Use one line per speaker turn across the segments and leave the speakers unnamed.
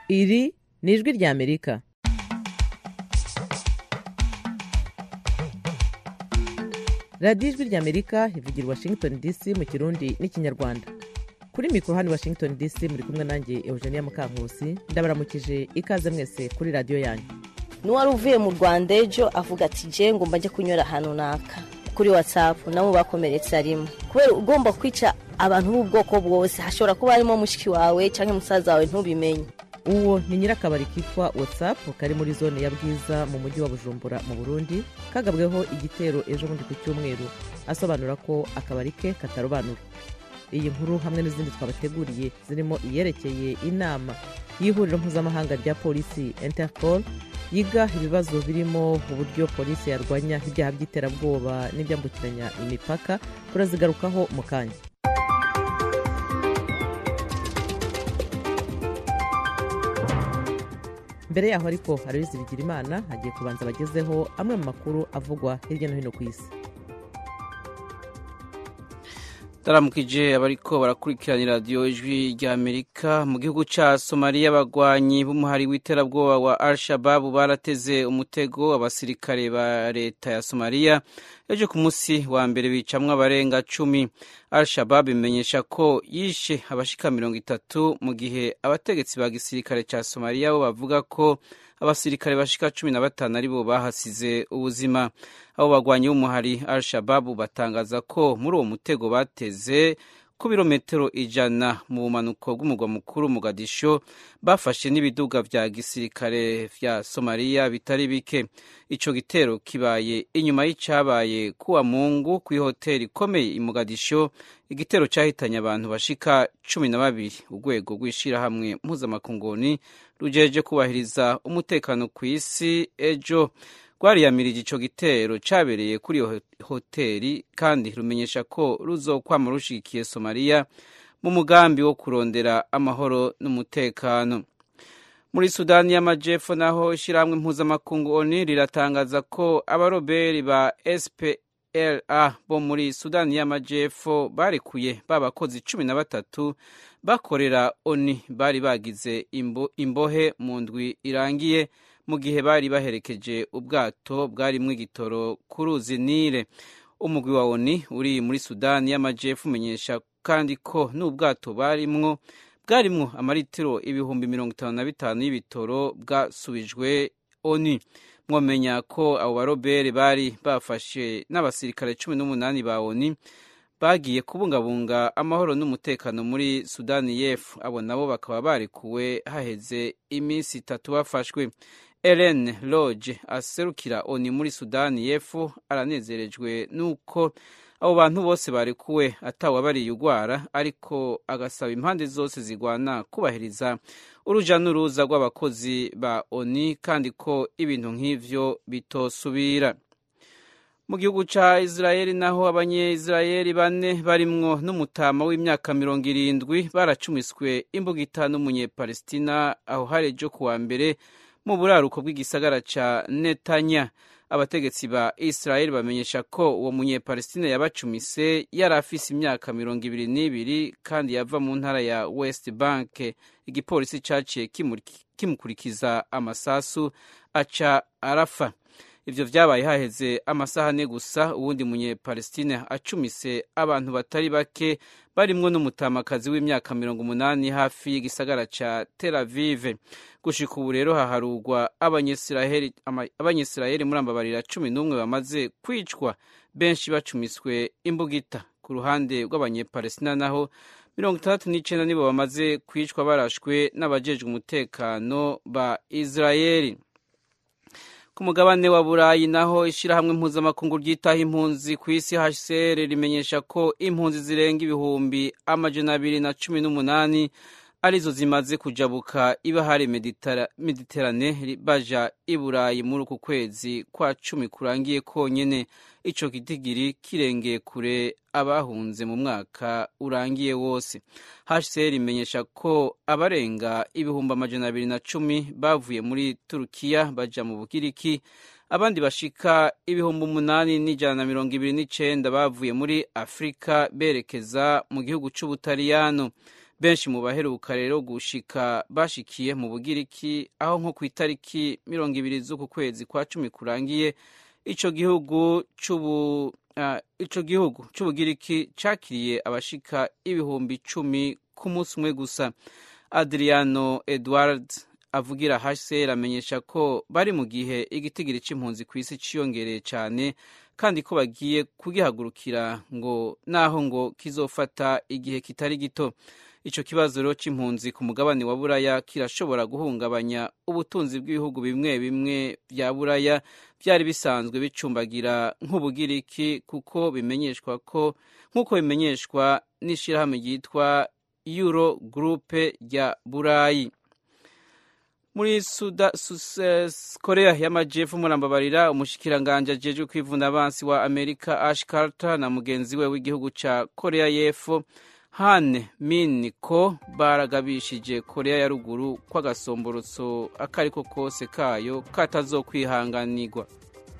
iri ni ijwi ry'amerika radiyo ijwi ry'amerika ivugira i washington dc mu kirundi n'ikinyarwanda kuri mikoro hano i washington dc muri kumwe nanjye eugenia mukankusi ndabaramukije ikaze mwese kuri radiyo yanyu
n'uwari uvuye mu rwanda ejo avuga ati je ngomba njye kunyura ahantu naka kuri whatsapp nabo bakomeretse arimo kubera ugomba kwica abantu b'ubwoko bwose hashobora kuba harimo mushiki wawe cyangwa musaza wawe ntubimenye
uwo ni nyirakabari kitwa whatsapp kari muri zone ya bwiza mu mujyi wa bujumbura mu burundi kagabweho igitero ejo bundi ku cyumweru asobanura ko akabari ke katarobanura iyi nkuru hamwe n'izindi twabateguriye zirimo iyerekeye inama y'ihuriro mpuzamahanga rya polisi interpol yiga ibibazo birimo uburyo polisi yarwanya ibyaha by'iterabwoba n'ibyambukiranya imipaka turazigarukaho mu kanya mbere yaho ariko harabizi bigira imana hagiye kubanza bagezeho amwe mu makuru avugwa hirya no hino ku isi
taramukije abariko barakurikiranira radiyo ijwi rya amerika mu gihugu ca somaliya abagwanyi b'umuhari w'iterabwoba wa al shababu barateze umutego abasirikare ba leta ya somaliya ejo ku munsi wa mbere bicamwo abarenga cumi al shababu imenyesha ko yishe abashika mirongo itatu mu gihe abategetsi ba gisirikare ca somaliya bo bavuga ko abasirikare bashika cumi na batanu aribo bahasize ubuzima abo bagwanyi b'umuhari al shababu batangaza ko muri uwo mutego bateze ku birometero ijana mu bumanuko bw'umugwa mukuru mugadisho bafashe n'ibiduga vya gisirikare vya somaliya bitari bike ico gitero kibaye inyuma y'icabaye kuwa mungu kw'ihoteli ikomeye i mugadisho igitero cahitanye abantu bashika cumi na babiri urwego rw'ishirahamwe mpuzamakunguni rujeje kubahiriza umutekano ku isi ejo rwariyamirije ico gitero cabereye kuri iyo hoteli kandi rumenyesha ko ruzokwama rushigikiye somaliya mu mugambi wo kurondera amahoro n'umutekano muri sudani y'amajepfo naho ishirahamwe mpuzamakungu oni riratangaza ko abaroberi ba spla bo muri sudani y'amajepfo barekuye babakozi cumi na batatu bakorera oni bari bagize imbo, imbohe mu ndwi irangiye mu gihe bari baherekeje ubwato bwarimwo igitoro ku ruzi nile umugwi wa oni uri muri sudani y'amajepfo umenyesha kandi ko n'ubwato barimwo bwarimwo amaritiro ibihumbi mirongo itanu na bitanu y'ibitoro bwasubijwe oni mwomenya ko abo barobere bari bafashe n'abasirikare cumi n'umunani ba oni bagiye kubungabunga amahoro n'umutekano muri sudani y'epfo abo nabo bakaba barekuwe haheze iminsi itatu bafashwe Ellen Lodge aserukira oni muri Sudani y'Epfo aranezerejwe nuko abo bantu bose barekuwe atawe bariye ugwara ariko agasaba impande zose zigwana kubahiriza uruja n'uruza rw'abakozi ba oni kandi ko ibintu nk'ivyo bitosubira mu gihugu ca Israeli naho abanye-Israeli bane barimwo n'umutama w'imyaka mirongo irindwi baracumiswe imbugita n'umunyepalestina aho hari ejo kuwa mbere mu buraruko bw'igisagara ca netanya abategetsi ba israeli bamenyesha ko uwo munyepalestina yabacumise yari afise imyaka mirongo ibiri n'ibiri kandi yava mu ntara ya west bank igipolisi caciye kimukurikiza amasasu aca arafa ivyo vyabaye haheze amasaha ane gusa uwundi munyepalestina acumise abantu batari bake barimwo n'umutamakazi w'imyaka mirongo umunani hafi y'igisagara ca tel avive gushika ubu rero haharurwa abanyisiraheli muri ambabarira cumi n'umwe bamaze kwicwa benshi bacumiswe imbugita ku ruhande rw'abanyepalestina naho mirongo itandatu n'icenda nibo bamaze kwicwa barashwe n'abajejwe umutekano ba israeli ku mugabane wa burayi naho ishyirahamwe mpuzamakungu ryitaho impunzi ku isi hcr rimenyesha ko impunzi zirenga ibihumbi amajana abiri na cumi n'umunani arizo zimaze kujabuka ibahari mediterane baja i burayi muri uku kwezi kwa cumi kurangiye konyene ico gitigiri kirengeye kure abahunze mu mwaka urangiye wose hcr imenyesha ko abarenga ibihumbi amajana abiri na cumi bavuye muri turukiya baja mu bugiriki abandi bashika ibihumbi umunani n'ijana na mirongo ibiri n'icenda bavuye muri afurika berekeza mu gihugu c'ubutaliyano benshi mu baheruka rero gushika bashikiye mu bugiriki aho nko ku itariki mirongo ibiri z'uku kwezi kwa cumi kurangiye ico gihugu c'ubu uh, ico gihugu c'ubugiriki cakiriye abashika ibihumbi icumi ku munsi umwe gusa adriano edward avugira hcr amenyesha ko bari mu gihe igitigiri c'impunzi ku isi ciyongereye cane kandi ko bagiye kugihagurukira ngo naho ngo kizofata igihe kitari gito ico kibazo rero c'impunzi ku mugabane wa buraya kirashobora guhungabanya ubutunzi bw'ibihugu bimwe bimwe vya buraya vyari bisanzwe bicumbagira nk'ubugiriki kuko bimenyeshwa ko nk'uko bimenyeshwa n'ishirahamwe ryitwa euro groupe rya burayi muri suda sus, korea y'amajepfo murambabarira umushikiranganje ajejwe kwivuna abansi wa amerika ash carter na mugenzi we w'igihugu ca korea y'epfo han min ko baragabishije korea ya ruguru ko agasomborotso akariko kose kayo katazokwihanganirwa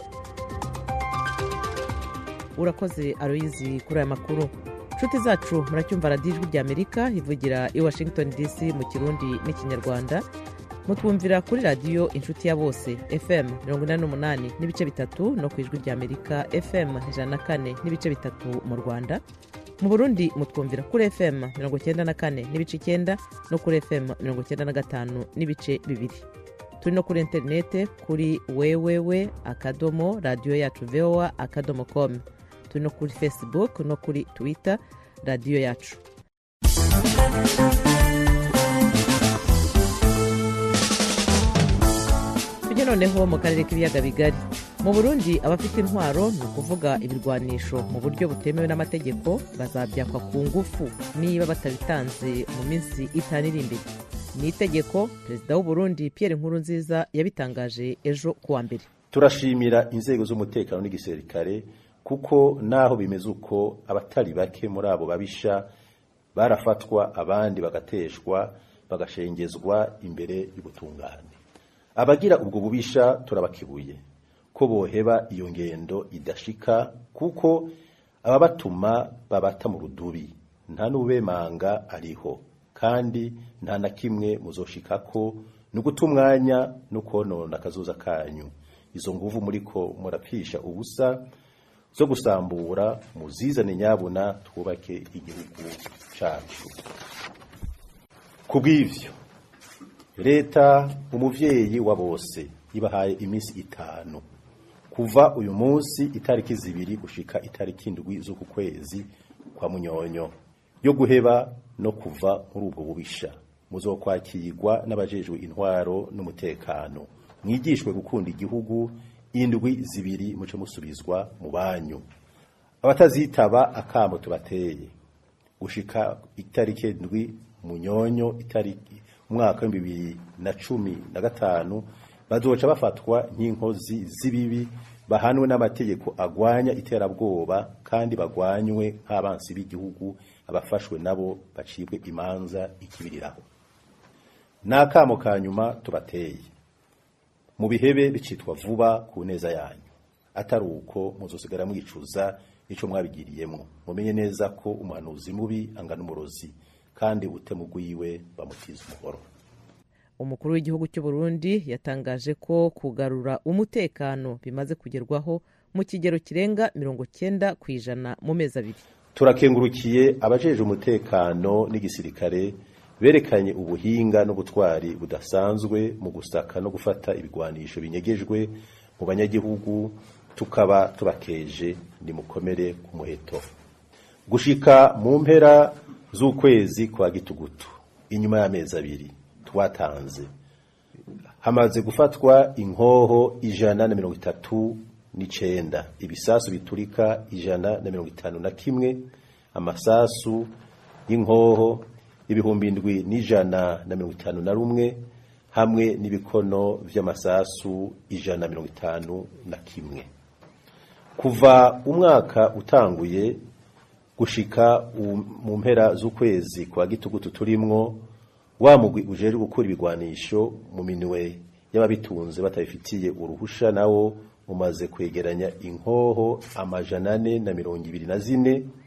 urakoze aroyizi kuri aya makuru nshuti zacu muracyumva radiyo ijwi rya amerika ivugira i washington dc mu kirundi n'ikinyarwanda mutwumvira kuri radiyo inshuti ya bose fm mirongo inani n'umunani n'ibice bitatu no ku ijwi rya amerika fm ijana na kane n'ibice bitatu mu rwanda mu burundi mutwumvira kuri fm mirongo icyenda na kane n'ibice icyenda no kuri fm mirongo icyenda na gatanu n'ibice bibiri turi no kuri interinete kuri wewewe akadomo radiyo yacu voa akadomo com turi no kuri facebook no kuri twitter radiyo yacu tujye noneho mu karere k'ibiyaga bigari mu burundi abafite intwaro ni ukuvuga ibirwanisho mu buryo butemewe n'amategeko bazabyakwa ku ngufu niba batabitanze mu minsi itanu iri imbere ni itegeko perezida w'uburundi pierre nkurunziza yabitangaje ejo kuwa mbere
turashimira inzego z'umutekano n'igisirikare kuko naho bimeze uko abatari bake muri abo babisha barafatwa abandi bagateshwa bagashengezwa imbere y'ubutungane abagira ubwo bubisha turabakibuye ko boheba iyo ngendo idashika kuko ababatuma babata mu rudubi nta n'ubemanga ariho kandi nta na kimwe muzoshikako ni uguta umwanya no konona akazuza kanyu izo nguvu muriko murapfisha ubusa zo gusambura muzizane nyabuna twubake igihugu cacu ku bw'ivyo leta umuvyeyi wa bose ibahaye iminsi itanu kuva uyu munsi itariki zibiri gushika itariki indwi z'uku kwezi kwa munyonyo yo guheba no kuva muri ubwo bubisha muzokwakirwa n'abajejwe intwaro n'umutekano mwigishwe gukunda igihugu indwi zibiri muce musubizwa mu banyu abatazitaba akamo tubateye gushika itariki indwi munyonyo itariki umwaka w'ibihumbi bibiri na cumi na gatanu bazoca bafatwa nk'inkozi z'ibibi bahanwe n'amategeko agwanya iterabwoba kandi bagwanywe nk'abansi b'igihugu abafashwe nabo bacibwe imanza ikibiriraho n'akamo ka nyuma tubateye mu bihebe bicitwa vuba ku neza yanyu atari uko muzosigara mwicuza ico mwabigiriyemwo mumenye neza ko umuhanuzi mubi angana umurozi kandi ubutemu bwiwe bamutiza umuhoro
umukuru w'igihugu cy'u Burundi yatangaje ko kugarura umutekano bimaze kugerwaho mu kigero kirenga mirongo cyenda ku ijana mu mezi abiri
turakengurukiye abajeje umutekano n'igisirikare berekanye ubuhinga n'ubutwari budasanzwe mu gusaka no gufata ibigwanisho binyegejwe mu banyagihugu tukaba tubakeje nimukomere ku muheto gushika mu mpera z'ukwezi kwa gitugutu inyuma y'amezi abiri twatanze hamaze gufatwa inkoho ijana na mirongo itatu n'icenda ibisasu biturika ijana na mirongo itanu na kimwe amasasu y'inkoho ibihumbi indwi n'ijana na mirongo itanu na rumwe hamwe n'ibikono vy'amasasu ijana na mirongo itanu na kimwe kuva umwaka utanguye gushika mu mpera z'ukwezi kwa gitugutu turimwo wa mugwi ujejwe gukura ibigwanisho mu minwe y'ababitunze batabifitiye uruhusha nawo umaze kwegeranya inkoho amajana ane na mirongo ibiri na zine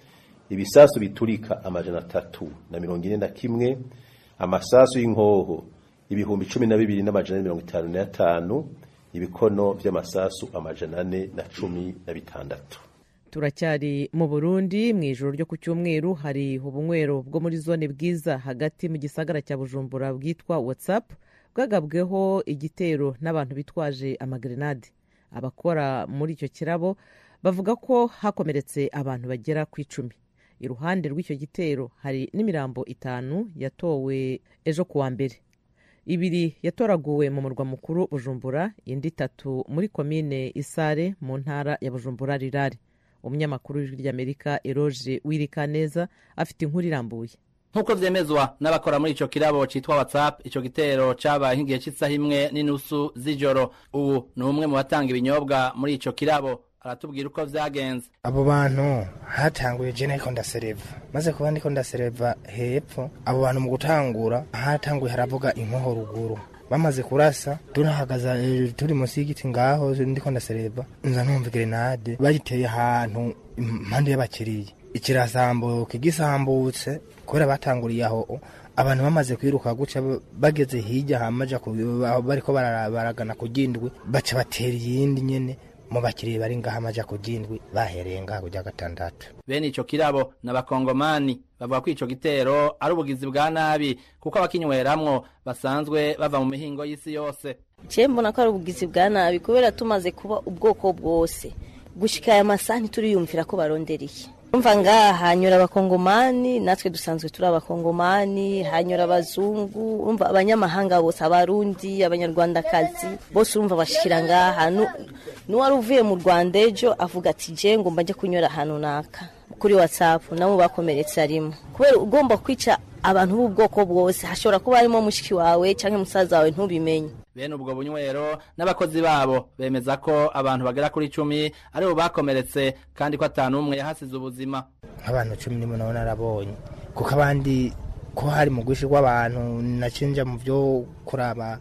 ibisasu biturika amajana atatu na mirongo ine na kimwe amasasu y'inkoho ibihumbi cumi na bibiri n'amajana ane mirongo itanu n'atanu ibikono vy'amasasu amajana ane na cumi na bitandatu
turacyari mu burundi mu ijoro ryo ku cyumweru hari ubunywero bwo muri zone bwiza hagati mu gisagara cya bujumbura bwitwa whatsapp bwagabweho igitero n'abantu bitwaje amagrenade abakora muri icyo kirabo bavuga ko hakomeretse abantu bagera ku icumi iruhande rw'icyo gitero hari n'imirambo itanu yatowe ejo ku wa mbere ibiri yatoraguwe mu murwa mukuru bujumbura indi itatu muri komine isare mu ntara ya bujumbura rirare umunyamakuru w'ijwi ry'amerika eroge wirikaneza afite inkuru irambuye
nk'uko vyemezwa n'abakora muri ico kirabo citwa whatsapp ico gitero cabaye nk'igihe c'isaha imwe n'inusu z'ijoro ubu ni umwe mu batanga ibinyobwa muri ico kirabo aratubwira uko vyagenze
abo bantu hatanguye je nariko ndasereva maze kuba ndiko ndasereva hepfo abo bantu mu gutangura hatanguye haravuga inkoho ruguru bamaze kurasa tunahagaza turi munsi y'igiti ngaho ndiko ndasereva nza numva grenade bayiteye ahantu impande y'abakiriya ikirasambuka igisambutse kubera batanguriye aho abantu bamaze kwiruka guca bageze hirya hamaja bariko baragana ku gindwi baca batera iyindi nyene mu bakiriya bari ngaha amaja ku gindwi bahereye ngaha kuja gatandatu
bene ico kirabo n'abakongomani bavuga ko ico gitero ari ubugizi bwa nabi kuko abakinyweramwo basanzwe bava mu mihingo y'isi yose
je mbona ko ari ubugizi bwa nabi kubera tumaze kuba ubwoko bwose gushika aya masaha ntituriyumvira ko barondereye umva ngaha hanyura abakongomani natwe dusanzwe turi abakongomani hanyura abazungu urumva abanyamahanga bose abarundi abanyarwandakazi bose urumva bashikira ngaha n'uwari uvuye mu rwanda ejo avuga ati je ngomba njye kunyura ahantu naka kuri whatsapp nabo bakomeretse arimo kubera ugomba kwica abantu b'ubwoko bwose hashobora kuba harimo mushiki wawe cyangwa musaza wawe ntubimenye
bene ubwo bunywero n'abakozi babo bemeza ko abantu bagera kuri icumi aribo bakomeretse kandi ko atanu umwe yahasize ubuzima
nk'abantu cumi n'imwe nabo narabonye kuko abandi ko hari mu bwinshi bw'abantu nacinja mu byo kuraba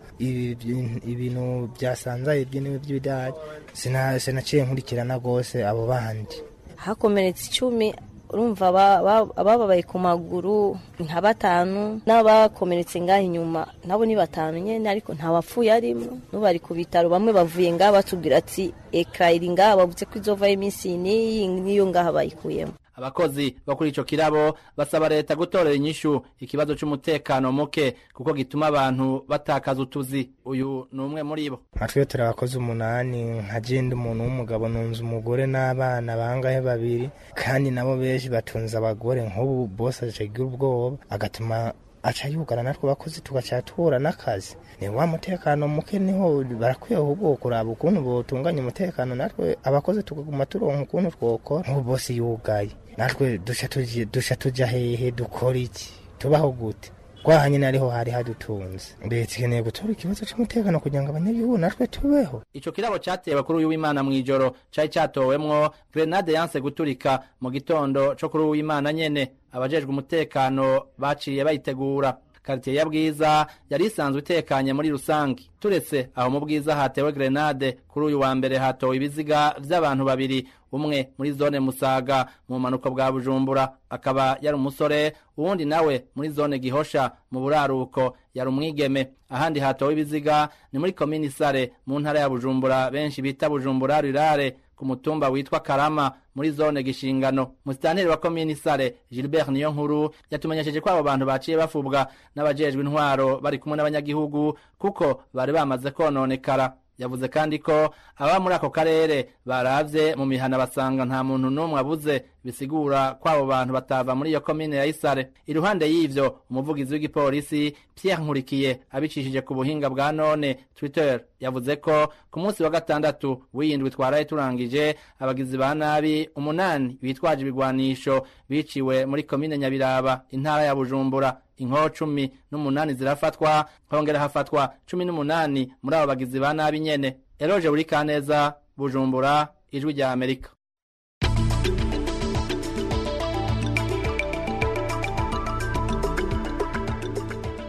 ibintu byasanzaye by'ibidari sinaciye nkurikirana rwose abo bandi
hakomeretse icumi urumva abababaye ku maguru nka batanu n'abakomeretse ngaho inyuma nabo ni batanu nyine ariko nta wapfuye arimo n'ubari ku bitaro bamwe bavuye ngaha batubwira ati ekara iri ngaha bavuze ko izovaho iminsi n'iyi n'iyo ngaha bayikuyemo
abakozi bo kuri ico kirabo basaba leta gutorera inyishu ikibazo c'umutekano muke kuko gituma abantu batakaza utuzi uyu ni umwe muri bo
nkatwe turi abakozi umunani nka jenda umuntu w'umugabo nunze umugore n'abana bangahe babiri kandi nabo benshi batunze abagore nk'ubu bose acagira ubwoba agatuma aca yugana natwe abakozi tugaca tuhura n'akazi ni wa mutekano muke niho barakwiye ahubwo kuraba ukuntu botunganya umutekano natwe abakozi tugaguma turonka ukuntu twokora nk'ubu bose yugaye natwe duca tuja hehe dukora iki tubaho gute twaha nyine ariho hari hadutunze leta ikeneye gutora ikibazo cy'umutekano kugira ngo abanyagihugu natwe tubeho
ico kirabo catewe kuri uyu w'imana mw'ijoro cari catowemwo grenade yanse guturika mu gitondo co kuri uyu w'imana nyene abajejwe umutekano baciye bayitegura karitiye ya bwiza yari isanzwe itekanye muri rusange turetse aho mu bwiza hatewe grenade kuri uyu wa mbere hatowe ibiziga vy'abantu babiri umwe muri zone musaga mu bumanuko bwa bujumbura akaba yari umusore uwundi nawe muri zone gihosha mu buraruko yari umwigeme ahandi hatowe ibiziga ni muri komini sare mu ntara ya bujumbura benshi bita bujumbura rirare ku mutumba witwa karama muri zone gishingano musitanteri wa komini sare gilbert niyo nkuru yatumenyesheje ko abo bantu baciye bafubwa n'abajejwe intwaro bari kumwe n'abanyagihugu kuko bari bamaze kononekara yavuze kandi ko ababa muri ako karere baravye mu mihana basanga nta muntu n'umwe abuze bisigura ko abo bantu batava muri iyo komine ya isare iruhande y'ivyo umuvugizi w'igipolisi pierre nkurikiye abicishije ku buhinga bwa none twitter yavuze ko ku munsi wa gatandatu w'iyindwi twaraye turangije abagizi ba nabi umunani bitwaje ibigwanisho biciwe muri komine nyabiraba intara ya bujumbura inkoho cumi n'umunani zirafatwa hongera hafatwa cumi n'umunani muri abo bagizi ba nabi nyene eroje buri kaneza bujumbura ijwi rya amerika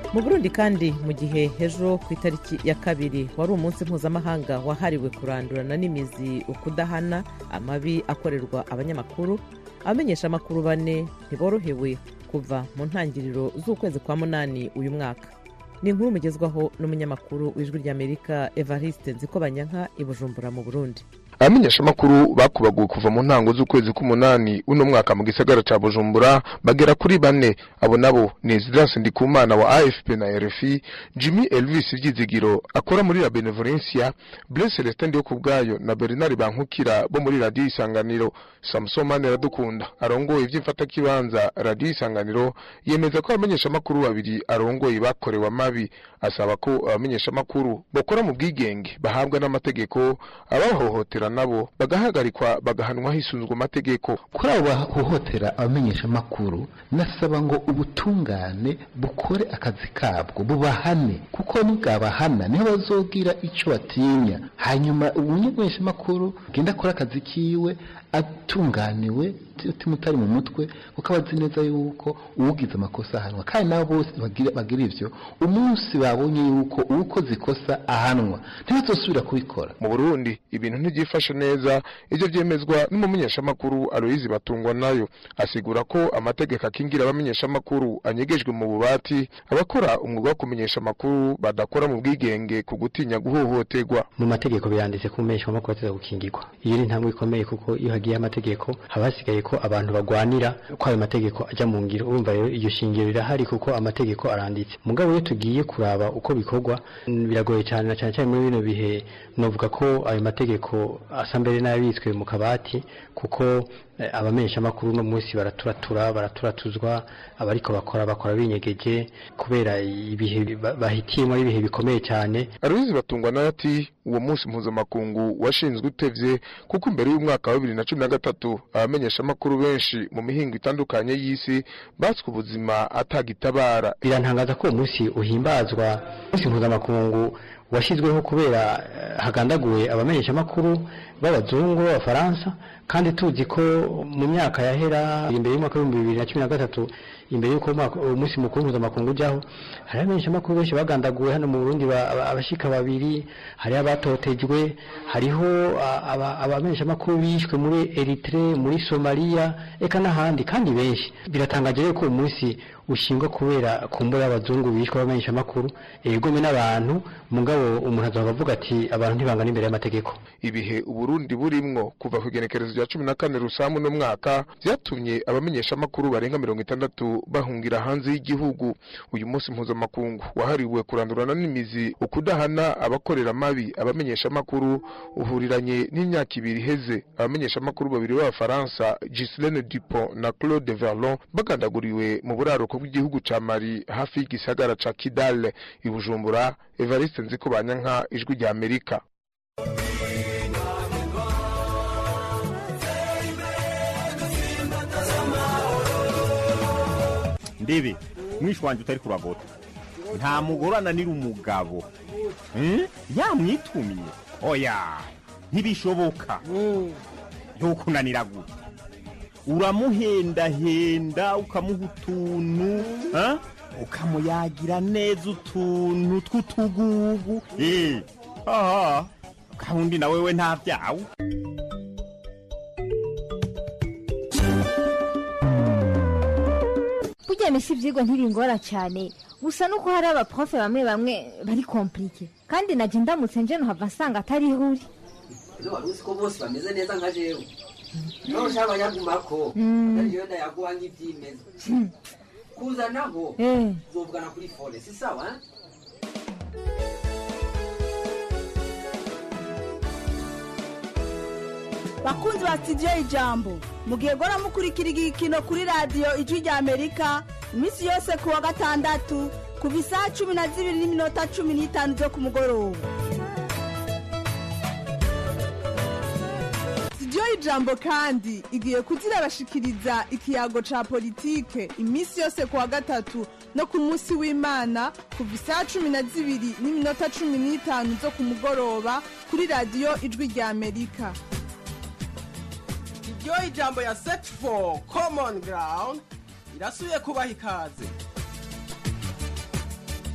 mu burundi kandi mu gihe ejo ku itariki ya kabiri wari umunsi mpuzamahanga wahariwe kurandurana n'imizi ukudahana amabi akorerwa abanyamakuru abamenyesha amakuru bane ntiborohewe kuva mu ntangiriro z'ukwezi kwa munani uyu mwaka ni inkuru mugezwaho n'umunyamakuru w'ijwi ry'amerika evariste nzikobanyanka i bujumbura mu burundi
abamenyeshamakuru bakubaguwe kuva mu ntango z'ukwezi k'umunani uno mwaka mu gisagara ca bujumbura bagera kuri bane abo nabo ni Ezidras Ndikumana wa AFP na RFI Jimmy Elvis Vyizigiro akora muri la Benevolencia Blaise Celestin Ndiyo kubwayo na Bernard Bankukira bo muri radio Isanganiro Samson Mane Radukunda arongoye ivy'imfata kibanza radio Isanganiro yemeza ko abamenyeshamakuru babiri arongoye bakorewe amabi asaba ko abamenyeshamakuru bokora mu bwigenge bahabwa n'amategeko abahohotera nabo bagahagarikwa bagahanwa hisunzwe amategeko
kuri abo bahohotera abamenyeshamakuru nasaba ngo ubutungane bukore akazi kabwo bubahane kuko nibwabahana niho bazogira icyo batinya hanyuma umumenyeshamakuru agenda akora akazi kiwe atunganiwe umutima utari mu mutwe kuko aba azi neza yuko uwugize amakosa ahanwa kandi nabo bose bagira ivyo umunsi babonye yuko uwukoze ikosa ahanwa ntibazosubira kubikora
mu burundi ibintu ntibyifashe neza ivyo vyemezwa n'umumenyeshamakuru aloyizi batungwa nayo asigura ko amategeko akingira abamenyeshamakuru anyegejwe mu bubati abakora umwuga wo kumenyesha amakuru badakora mu bwigenge ku gutinya guhohoterwa
mu mategeko biranditse ko umumenyeshamakuru ateza gukingirwa iyo ni intambwe ikomeye kuko iyo hagiye amategeko haba hasigaye ko abantu bagwanira ko ayo mategeko ajya mu ngiro urumva rero iryo shingiro rirahari kuko amategeko aranditse mugabo iyo tugiye kuraba uko bikorwa biragoye cyane na cyane cyane muri bino bihe novuga ko ayo mategeko asa mbere n'ayabitswe mu kabati kuko abamenyeshamakuru uno munsi baraturatura baraturatuzwa abariko bakora bakora binyegeje kubera ibihe bahitiyemo ari ibihe bikomeye cyane
aruzi batungwa nayo ati uwo munsi mpuzamakungu washinzwe utevye kuko imbere y'umwaka wa bibiri na cumi na gatatu abamenyeshamakuru benshi mu mihingo itandukanye y'isi batswe ubuzima atagitabara
birantangaza ko uwo munsi uhimbazwa umunsi mpuzamakungu washyizweho kubera hagandaguwe abamenyeshamakuru b'abazungu b'abafaransa kandi tuzi ko mu myaka yahera imbere y'umwaka w'ibihumbi bibiri na cumi na gatatu imbere y'uko umunsi mukuru mpuzamakungu ujyaho hari abamenyeshamakuru benshi bagandaguwe hano mu burundi abashika babiri hari abatotejwe hariho abamenyeshamakuru bishwe muri eritere muri somaliya eka n'ahandi kandi benshi biratangaje rero ko uwo munsi ushingwa kubera ku mbuga y'abazungu bishwe abamenyeshamakuru ibigome n'abantu mugabo umuntu azavuga avuga ati abantu ntibangana imbere y'amategeko
ibihe uburundi burimwo kuva ku igenekerezo rya cumi na kane rusamu uno mwaka byatumye abamenyeshamakuru barenga mirongo itandatu bahungira hanze y'igihugu uyu munsi mpuzamakungu wahariwe kurandurana n'imizi ukudahana abakorera mabi abamenyeshamakuru uhuriranye n'imyaka ibiri iheze abamenyeshamakuru babiri b'abafaransa Ghislaine Dupont na Claude Verlon bagandaguriwe mu buraruko bw'igihugu ca Mali hafi y'igisagara ca Kidal i Bujumbura Evariste Nzikobanyanka ijwi rya Amerika
ndebe mwishi wanjye utari kuragota nta mugore ananira umugabo yamwitumye oya ntibishoboka ntukunanira gute uramuhendahenda ukamuha utuntu ukamuyagira neza utuntu tw'utugugu aha kandi na wewe nta byawe
burya misi ibyigwa ntibingora cyane gusa nuko hari abaprofe bamwe bamwe bari komplike kandi najya ndamutse nje nuhava nsanga atari ihuri
wari uzi ko bose bameze neza nka jewe niba ushaka abanyagumako ariyo ndayaguha nk'ibyimeza kuzanaho uzovugana kuri fone si sawa
bakunzi ba sitidiyo ijambo mugihe gora mukurikira igikino kuri radiyo ijwi rya amerika iminsi yose ku wa gatandatu kuva isaha cumi na zibiri n'iminota cumi n'itanu zo ku mugoroba sitidiyo ijambo kandi igiye kuzirabashikiriza ikiyago ca politike iminsi yose ku wa gatatu no ku munsi w'imana kuva isaha cumi na zibiri n'iminota cumi n'itanu zo ku mugoroba kuri radiyo ijwi rya amerika
iryo ijambo ya set for common ground irasubiye kubaha ikaze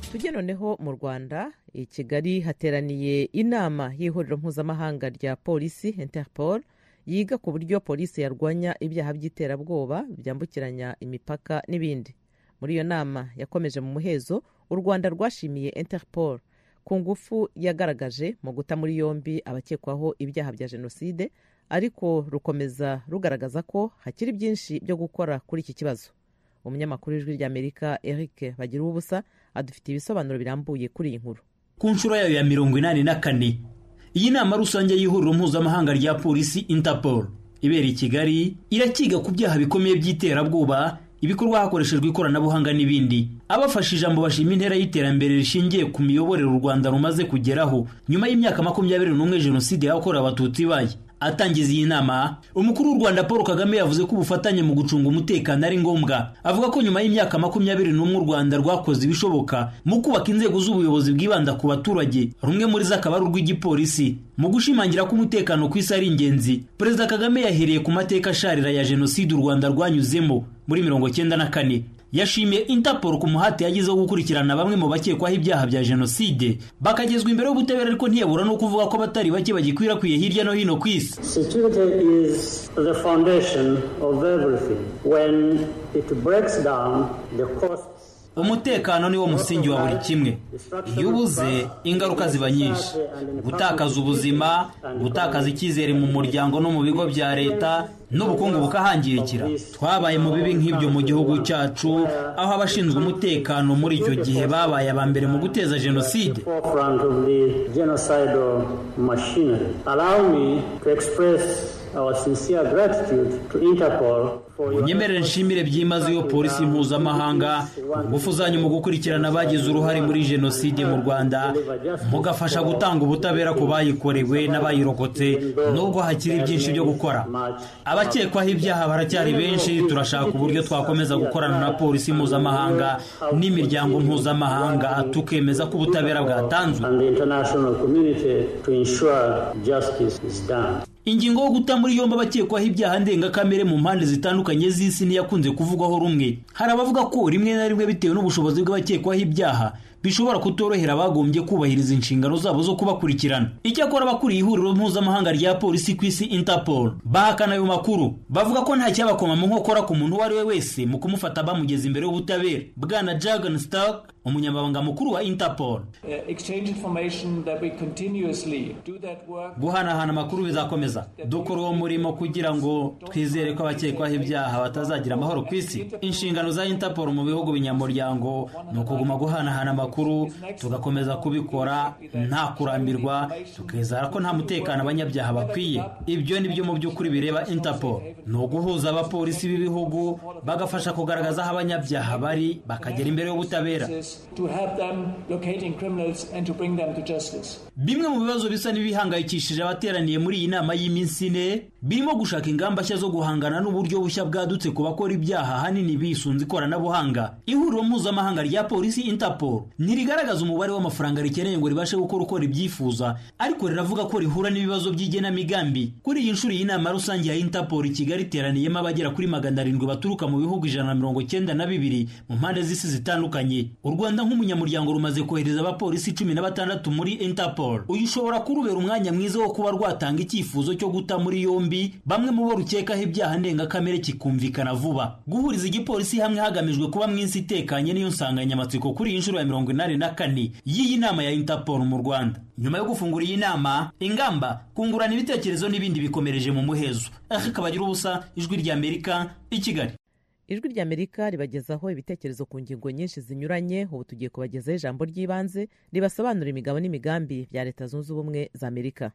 tujye noneho mu rwanda i kigali hateraniye inama y'ihuriro mpuzamahanga rya polisi interpol yiga ku buryo polisi yarwanya ibyaha by'iterabwoba byambukiranya imipaka n'ibindi muri iyo nama yakomeje mu muhezo u rwanda rwashimiye interpol ku ngufu yagaragaje mu guta muri yombi abakekwaho ibyaha bya jenoside ariko rukomeza rugaragaza ko hakiri byinshi byo gukora kuri iki kibazo umunyamakuru w'ijwi ry'amerika eric bagira ubusa adufitiye ibisobanuro birambuye kuri iyi nkuru
ku nshuro yayo ya mirongo inani na kane iyi nama rusange y'ihuriro mpuzamahanga rya polisi interpol ibera i kigali irakiga ku byaha bikomeye by'iterabwoba ibikorwa hakoreshejwe ikoranabuhanga n'ibindi abafashe ijambo bashima intera y'iterambere rishingiye ku miyoborere u rwanda rumaze kugeraho nyuma y'imyaka makumyabiri n'umwe jenoside yakorewe abatutsi ibaye atangiza iyi nama umukuru w'u rwanda paul kagame yavuze ko ubufatanye mu gucunga umutekano ari ngombwa avuga ko nyuma y'imyaka makumyabiri n'umwe u rwanda rwakoze ibishoboka mu kubaka inzego z'ubuyobozi bwibanda ku baturage rumwe muri zo akaba ari urw'igipolisi mu gushimangira ko umutekano ku isi ari ingenzi perezida kagame yahereye ku mateka asharira ya jenoside u rwanda rwanyuzemo muri mirongo cyenda na kane yashimiye interpol ku muhate yagize wo gukurikirana bamwe mu bakekwaho ibyaha bya jenoside bakagezwa imbere y'ubutabera ariko ntiyabura no kuvuga ko abatari bake bagikwirakwiye hirya no hino ku isi
Security is the foundation of everything. When it breaks down, the costs
umutekano niwo musingi wa buri kimwe iyo ubuze ingaruka ziba nyinshi gutakaza ubuzima gutakaza icyizere mu muryango no mu bigo bya leta n'ubukungu bukahangirikira twabaye mu bibi nk'ibyo mu gihugu cyacu aho abashinzwe umutekano muri icyo gihe babaye aba mbere mu guteza jenoside
forefront of the genocidal machinery. Allow me to express our sincere gratitude to Interpol for your
unyemerere nshimire byimazeyo polisi mpuzamahanga ingufu zanyu mu gukurikirana abagize uruhare muri jenoside mu rwanda mugafasha gutanga ubutabera ku bayikorewe n'abayirokotse nubwo hakiri byinshi byo gukora abakekwaho ibyaha baracyari benshi turashaka uburyo twakomeza gukorana na polisi mpuzamahanga n'imiryango mpuzamahanga tukemeza ko ubutabera bwatanzwe
and the international community to ensure justice is done.
ingingo yo guta muri yombi abakekwaho ibyaha ndengakamere mu mpande zitandukanye z'isi ntiyakunze kuvugwaho rumwe hari abavuga ko rimwe na rimwe bitewe n'ubushobozi bw'abakekwaho ibyaha bishobora kutorohera abagombye kubahiriza inshingano zabo zo kubakurikirana icyakora abakuriye ihuriro mpuzamahanga rya polisi ku isi interpol bahakana ayo makuru bavuga ko nta cyabakoma mu nkokora ku muntu uwo ari we wese mu kumufata bamugeza imbere y'ubutabera bwana jagan stark umunyamabanga mukuru wa interpol
Uh, exchange information that we continuously do that work.
guhanahana amakuru bizakomeza dukora uwo murimo kugira ngo twizere ko abakekwaho ibyaha batazagira amahoro ku isi inshingano za interpol mu bihugu binyamuryango ni ukuguma guhanahana amakuru tugakomeza kubikora nta kurambirwa tukizera ko nta mutekano abanyabyaha bakwiye ibyo ni byo mu by'ukuri bireba interpol ni uguhuza abapolisi b'ibihugu bagafasha kugaragaza aho abanyabyaha bari bakagera imbere y'ubutabera
To help them locating criminals and to bring them to justice.
bimwe mu bibazo bisa n'ibihangayikishije abateraniye muri iyi nama y'iminsi ine birimo gushaka ingamba nshya zo guhangana n'uburyo bushya bwadutse ku bakora ibyaha ahanini bisunze ikoranabuhanga ihuriro mpuzamahanga rya polisi interpol ntirigaragaza umubare w'amafaranga rikeneye ngo ribashe gukora uko ribyifuza ariko riravuga ko rihura n'ibibazo by'igenamigambi kuri iyi nshuro y'inama rusange ya interpol i kigali iteraniyemo abagera kuri magana arindwi baturuka mu bihugu ijana na mirongo cyenda na bibiri mu mpande z'isi zitandukanye u rwanda nk'umunyamuryango rumaze kohereza abapolisi cumi na batandatu muri interpol uyu ushobora kurubera umwanya mwiza wo kuba rwatanga icyifuzo cyo guta muri yombi bamwe mu bo rukekaho ibyaha ndengakamere kikumvikana vuba guhuriza igipolisi hamwe hagamijwe kuba mu isi itekanye niyo nsanganyamatsiko kuri iyi nshuro ya mirongo inani na kane y'iyi nama ya interpol mu rwanda nyuma yo gufungura iyi nama ingamba kungurana ibitekerezo n'ibindi bikomereje mu muhezo aha kabagira ubusa ijwi ry'amerika i kigali
ijwi ry'amerika ribagezaho ibitekerezo ku ngingo nyinshi zinyuranye ubu tugiye kubagezaho ijambo ry'ibanze ribasobanura imigabo n'imigambi bya leta zunze ubumwe za amerika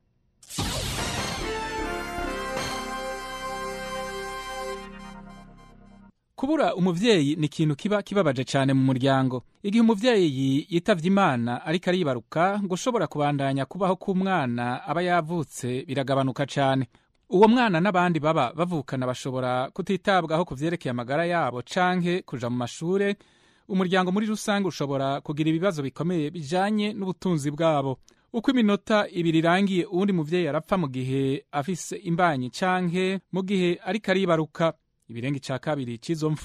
kubura umuvyeyi ni ikintu kiba kibabaje cyane mu muryango igihe umuvyeyi yitavye imana ariko aribaruka ngo ushobora kubandanya kubaho k'umwana aba yavutse biragabanuka cyane uwo mwana n'abandi baba bavukana bashobora kutitabwaho ku vyerekeye amagara yabo canke kuja mu mashure umuryango muri rusange ushobora kugira ibibazo bikomeye bijanye n'ubutunzi bwabo uko iminota ibiri irangiye uwundi muvyeyi arapfa mu gihe afise imbanyi canke mu gihe ariko aribaruka ibirenga ica kabiri c'izo mfu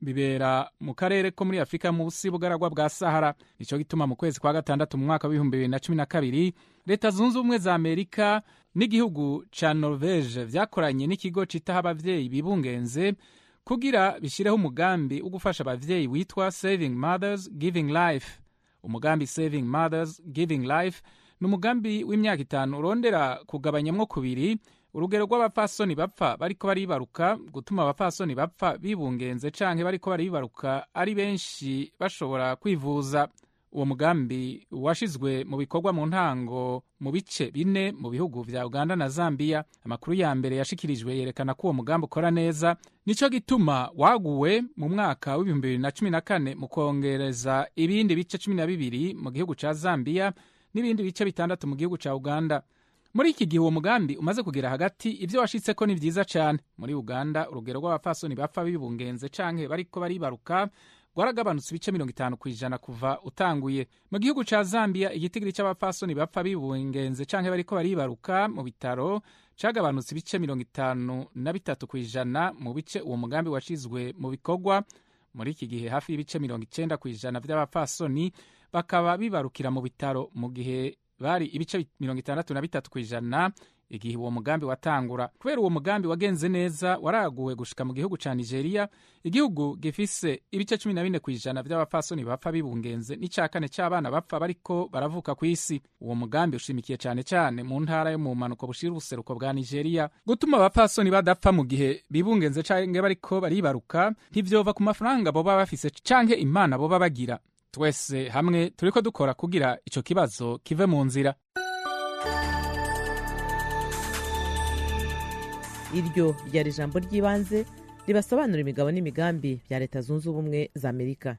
bibera mu karere ko muri afurika munsi y'ubugaragwa bwa sahara nicyo gituma mu kwezi kwa gatandatu mu mwaka w'ibihumbi bibiri na cumi na kabiri leta zunze ubumwe za amerika n'igihugu ca norvege vyakoranye n'ikigo citaho abavyeyi bibungenze kugira bishyireho umugambi wo gufasha abavyeyi witwa saving mothers giving life umugambi saving mothers giving life ni umugambi w'imyaka itanu urondera kugabanyamwo kubiri urugero rw'abapfasoni bapfa bariko baribaruka gutuma abapfasoni bapfa bibungenze canke bariko baribaruka ari benshi bashobora kwivuza uwo mugambi washizwe mu bikorwa mu ntango mu bice bine mu bihugu vya uganda na zambia amakuru ya mbere yashikirijwe yerekana ko uwo mugambi ukora neza nico gituma waguwe mu mwaka w'ibihumbi bibiri na cumi na kane mu kongereza ibindi bice cumi na bibiri mu gihugu ca zambia n'ibindi bice bitandatu mu gihugu ca uganda muri iki gihe uwo mugambi umaze kugera hagati ibyo washitseko ni vyiza cane muri uganda urugero rw'abapfasoni bapfa bibungenze canke bariko baribaruka rwaragabanutse ibice mirongo itanu ku ijana kuva utanguye mu gihugu ca zambia igitigiri c'abapfasoni bapfa bibungenze canke bariko baribaruka mu bitaro cagabanutse ibice mirongo itanu na bitatu ku ijana mu bice uwo mugambi washizwe mu bikorwa muri iki gihe hafi y'ibice mirongo icenda ku ijana vy'abapfasoni bakaba bibarukira mu bitaro mu gihe bari ibice mirongo itandatu na bitatu ku ijana igihe uwo mugambi watangura kubera uwo mugambi wagenze neza waraguwe gushika mu gihugu ca nigeria igihugu gifise ibice cumi na bine ku ijana vy'abapfasoni bapfa bibungenze n'ica kane c'abana bapfa bariko baravuka ku isi uwo mugambi ushimikiye cane cane mu ntara yo mu mpanuko bushira ubuseruko bwa nigeria gutuma abapfasoni badapfa mu gihe bibungenze canke bariko baribaruka ntivyova ku mafaranga boba bafise canke imana boba bagira twese hamwe turiko dukora kugira ico kibazo kive mu nzira
iryo ryari ijambo ry'ibanze ribasobanura imigabo n'imigambi bya leta zunze ubumwe za amerika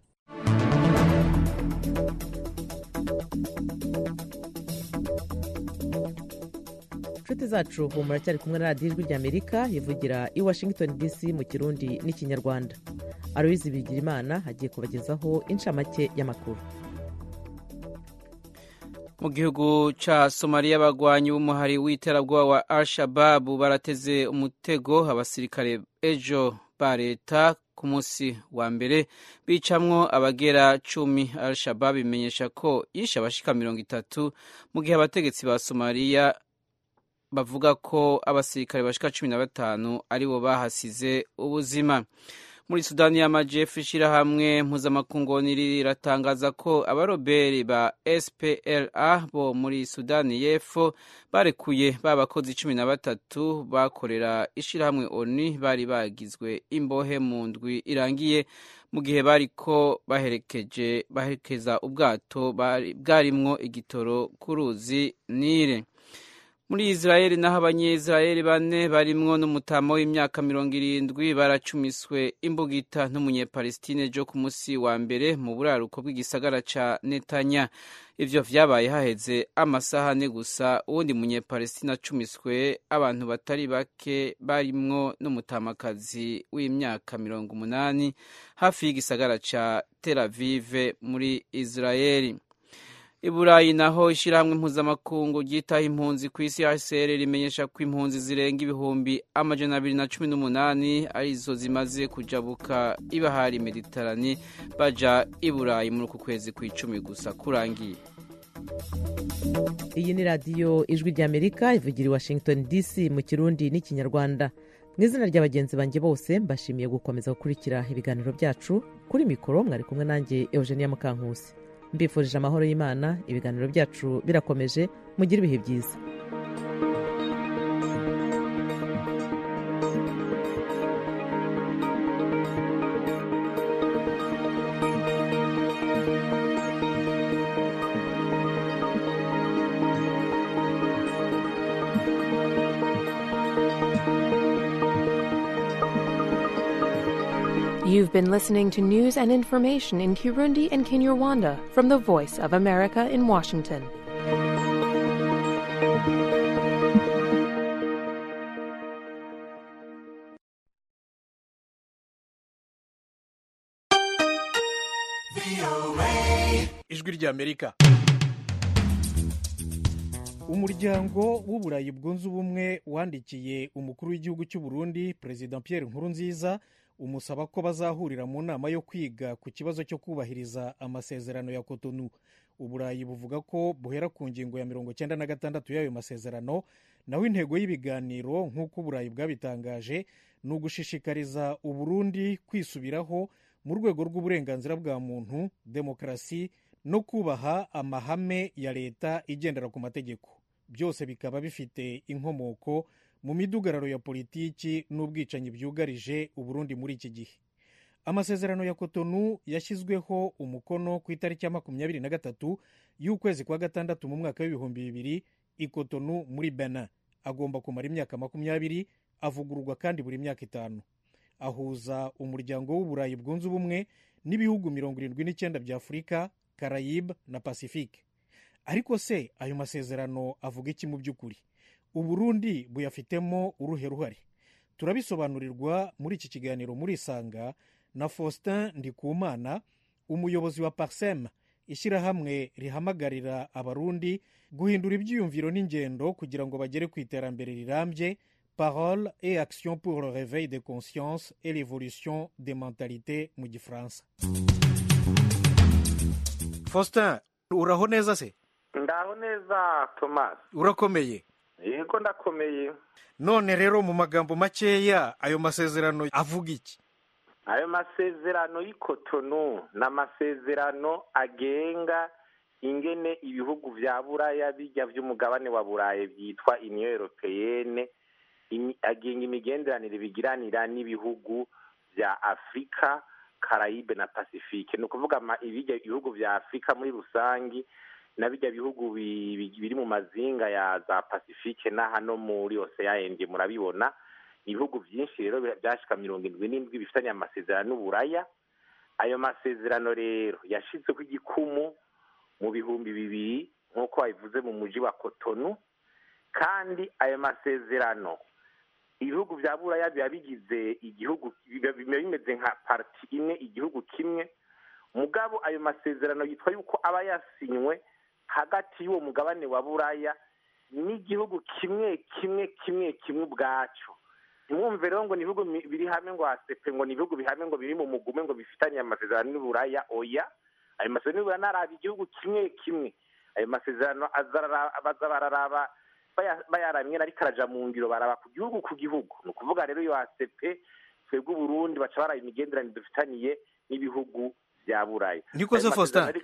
inshuti zacu ubu muracyari kumwe na radiyo ijwi ry'amerika ivugira i washington dc mu kirundi n'ikinyarwanda aloyizi bigirimana hagiye kubagezaho inshamake y'amakuru
mu gihugu ca somaliya abagwanyi b'umuhari w'iterabwoba wa al shababu barateze umutego abasirikare ejo ba leta ku munsi wa mbere bicamwo abagera cumi al shababu imenyesha ko yishe abashika mirongo itatu mu gihe abategetsi ba somaliya bavuga ko abasirikare bashika cumi na batanu aribo bahasize ubuzima muri sudani y'amajepfo ishyirahamwe mpuzamakungu riratangaza ko abaroberi ba spla bo muri sudani y'epfo barekuye ba bakozi cumi na batatu bakorera ishyirahamwe oni bari bagizwe imbohe mu ndwi irangiye mu gihe bariko baherekeje baherekeza ubwato bwarimwo igitoro ku ruzi nile muri israeli naho abanyisraeli bane barimwo n'umutama w'imyaka mirongo irindwi baracumiswe imbugita n'umunyepalestine jo ku munsi wa mbere mu buraruko bw'igisagara ca netanya ivyo vyabaye haheze amasaha ane gusa uwundi munyepalestine acumiswe abantu batari bake barimwo n'umutamakazi w'imyaka mirongo umunani hafi y'igisagara ca tel avive muri israeli iburayi naho ishyirahamwe mpuzamakungu ryitaho impunzi ku isi hcr rimenyesha ko impunzi zirenga ibihumbi amajana abiri na cumi n'umunani arizo zimaze kujabuka ibahari meditarani baja iburayi muri uku kwezi kw'icumi gusa kurangiye
iyi ni radiyo ijwi ry'amerika ivugira i washington dc mu kirundi n'ikinyarwanda mu izina rya bagenzi banjye bose mbashimiye gukomeza gukurikira ibiganiro byacu kuri mikoro mwari kumwe nanjye eugenia mukankusi mbifurije amahoro y'imana ibiganiro byacu birakomeje mugire ibihe byiza
You've been listening to news and information in Kirundi and Kinyarwanda from the Voice of America in Washington.
ijwi ry'amerika umuryango w'uburayi bwunze ubumwe wandikiye umukuru w'igihugu cy'u Burundi perezida Pierre Nkurunziza umusaba ko bazahurira mu nama yo kwiga ku kibazo cyo kubahiriza amasezerano ya kotonu uburayi buvuga ko buhera ku ngingo ya mirongo cyenda na gatandatu y'ayo masezerano naho intego y'ibiganiro nk'uko uburayi bwabitangaje ni ugushishikariza uburundi kwisubiraho mu rwego rw'uburenganzira bwa muntu demokarasi no kubaha amahame ya leta igendera ku mategeko byose bikaba bifite inkomoko mu midugararo ya politiki n'ubwicanyi byugarije uburundi muri iki gihe amasezerano ya kotonu yashyizweho umukono ku itariki ya makumyabiri na gatatu y'ukwezi kwa gatandatu mu mwaka w'ibihumbi bibiri i kotonu muri benin agomba kumara imyaka makumyabiri avugururwa kandi buri myaka itanu ahuza umuryango w'uburayi bwunze ubumwe n'ibihugu mirongo irindwi n'icyenda bya afurika karayibe na pasifike ariko se ayo masezerano avuga iki mu by'ukuri uburundi buyafitemo uruhe ruhare turabisobanurirwa muri iki kiganiro muri isanga na faustin ndikumana umuyobozi wa parsem ishyirahamwe rihamagarira abarundi guhindura ibyiyumviro n'ingendo kugira ngo bagere ku iterambere rirambye parole et action pour le réveil des consciences et l'évolution des mentalités mu gifaransa faustin uraho neza se
ndaho neza thomas
urakomeye
yego ndakomeye
none rero mu magambo makeya ayo masezerano avuga iki
ayo masezerano y'ikotonu ni amasezerano agenga ingene ibihugu vya buraya bijya vy'umugabane wa burayi byitwa union europeyene agenga imigenderanire bigiranira n'ibihugu vya afurika karayibe na pasifike ni ukuvuga ibijya ibihugu vya afurika muri rusangi na bijya bihugu biri mu mazinga ya za pasifike na hano muri oseyaende murabibona ni ibihugu byinshi rero byashika mirongo indwi n'indwi bifitanye amasezerano n'uburaya ayo masezerano rero yashizweho igikumu mu bihumbi bibiri nk'uko babivuze mu mujyi wa kotonu kandi ayo masezerano ibihugu bya buraya biba bigize igihugu biba bimeze nka pariti imwe igihugu kimwe mugabo ayo masezerano yitwa yuko aba yasinywe hagati y'uwo mugabane wa buraya n'igihugu kimwe kimwe kimwe kimwe ubwacyo ntimwumve rero ngo ni ibihugu biri hamwe ngo hasepe ngo ni ibihugu bihamwe ngo biri mu mugume ngo bifitanye amasezerano n'uburaya oya ayo masezerano n'uburaya naraba igihugu kimwe kimwe ayo masezerano baza bararaba bayaramye ariko araja mu ngiro baraba ku gihugu ku gihugu ni ukuvuga rero iyo hasepe twebwe uburundi baca baraba imigenderanire dufitaniye n'ibihugu bya buraya
niko se faustin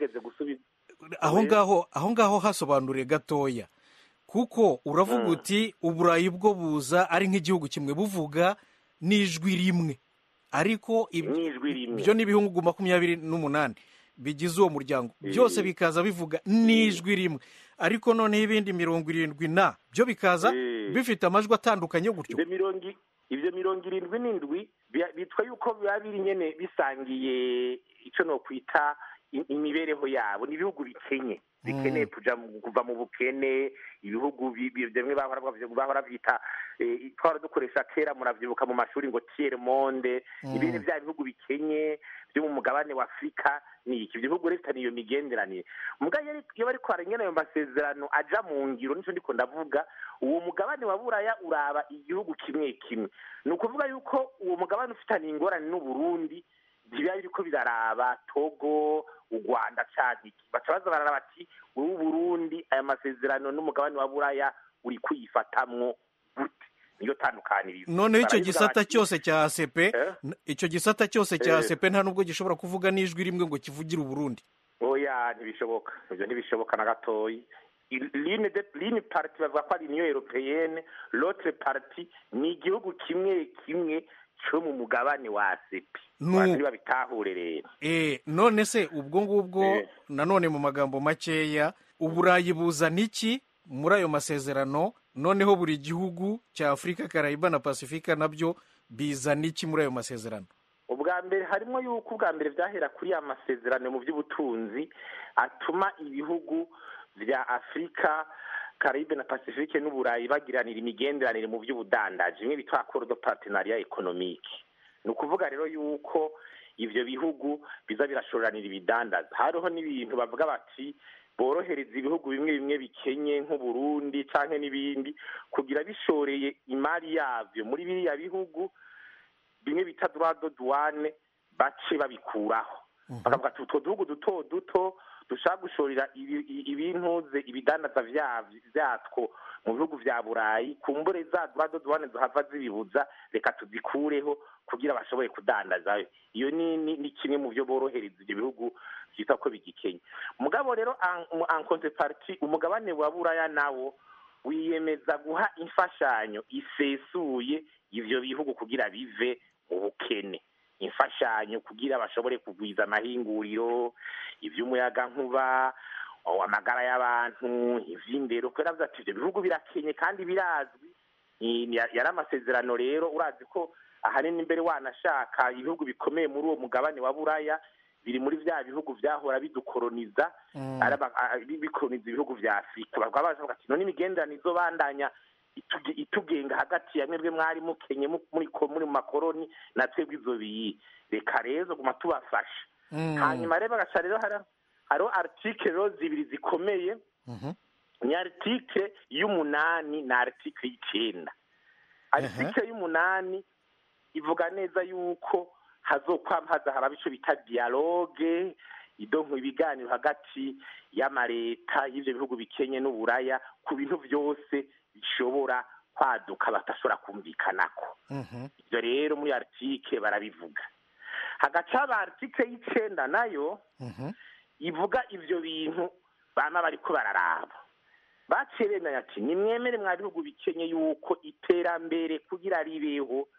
aho ngaho aho ngaho hasobanuriye gatoya kuko uravuga uti uburayi bwo buza ari nk'igihugu kimwe buvuga n'ijwi rimwe ariko ibyo ni ibihugu makumyabiri n'umunani bigize uwo muryango byose bikaza bivuga n'ijwi rimwe ariko noneho ibindi mirongo irindwi na byo bikaza bifite amajwi atandukanye gutyo
ibyo mirongo irindwi n'indwi bitwa yuko biba biri nyine bisangiye icyo no kwita imibereho yabo ni ibihugu bikenye bikeneye kuva mu bukene ibihugu bimwe bahora byita twara dukoresha kera muravyibuka mu mashuri ngo tiere monde ibindi bya bihugu bikenye byo mu mugabane wa afurika ni iki ibyo bihugu rero iyo migenderanire muga iyo bari kwarengera ayo masezerano aja mu ngiro nico ndiko ndavuga uwo mugabane wa buraya uraba igihugu kimwe kimwe ni ukuvuga yuko uwo mugabane ufitaniye ingorane n'uburundi biba biriko biraraba togo u rwanda cadiki baca baza bararaba bati wowe uburundi aya masezerano n'umugabane wa buraya uri kuyifatamwo gute niyo tandukanirizo
noneho icyo gisata cyose cya asepe icyo gisata cyose cya asepe nta nubwo gishobora kuvuga n'ijwi rimwe ngo kivugire uburundi
oya ntibishoboka ibyo ntibishoboka na gatoyi line parti bavuga ko ari uniyo europeyene lotre parti ni igihugu kimwe kimwe cyo mu mugabane wa asepe niba bitahure rero
eh none se ubwo ngubwo nanone mu magambo makeya uburayi buzana iki muri ayo masezerano noneho buri gihugu cya afurika karayiba na pasifika nabyo bizana iki muri ayo masezerano
ubwa mbere harimo yuko ubwa mbere byahera kuri ya masezerano mu by'ubutunzi atuma ibihugu bya afurika karayibe na pasifike n'uburayi bagiranira imigenderanire mu by'ubudandaji bimwe bitwa akoro do partenariat economique ni ukuvuga rero yuko ivyo bihugu biza birashoranira ibidandaza hariho n'ibintu bavuga bati borohereza ibihugu bimwe bimwe bikenye nk'uburundi canke n'ibindi kugira bishoreye imari yavyo muri biriya bihugu bimwe bita droit de douane bace babikuraho bakavuga ati utwo duhugu duto duto dushaka gushorera ibi- i- ibintuze ibidandaza vyavyo- vyatwo mu bihugu vya burayi kumbure za droit de douane zohava zibibuza reka tuzikureho kugira bashobore kudandazayo iyo ni, ni, ni kimwe mu vyo borohereza ivyo bihugu vyitwa ko bigikenya mugabo rero en en contrepartie umugabane wa buraya nawo wiyemeza guha imfashanyo isesuye ivyo bihugu kugira bive mu bukene imfashanyo kugira bashobore kugwiza amahinguriro ivy'umuyagankuba o, amagara y'abantu ivy'indero kubera avuze ati ivyo bihugu birakenye kandi birazwi Ni- ni- yari amasezerano rero urazi ko ahanini imbere wanashaka ibihugu bikomeye muri uwo mugabane wa buraya biri muri vya bihugu vyahora bidukoroniza
Mm.
araba- a- bi- bikoroniza ibihugu vya afurika bakaba bavuga ati none imigenderanire izobandanya ituge- itugenga hagati ya mwebwe mwari mukenye mu- muri ko- muri mu makoroni na twebwe izo biyi reka rero guma tubafasha
Mm.
hanyuma rero bagaca rero hari- hariho article rero zibiri zikomeye
Mhm.
ni article y'umunani na article y'icenda article y'umunani ivuga neza yuko hazokwama haza haraba ico bita dialogue idonko ibiganiro hagati y'amareta y'ivyo bihugu bikenye n'uburaya ku bintu vyose bishobora kwaduka batashobora kumvikanako
Mhm.
ivyo rero muri article barabivuga hagaca haba article y'icenda nayo
Mhm.
ivuga ivyo bintu bama bariko bararaba baciye bemera ati nimwemere mwa bihugu bikenye yuko iterambere kugira ribeho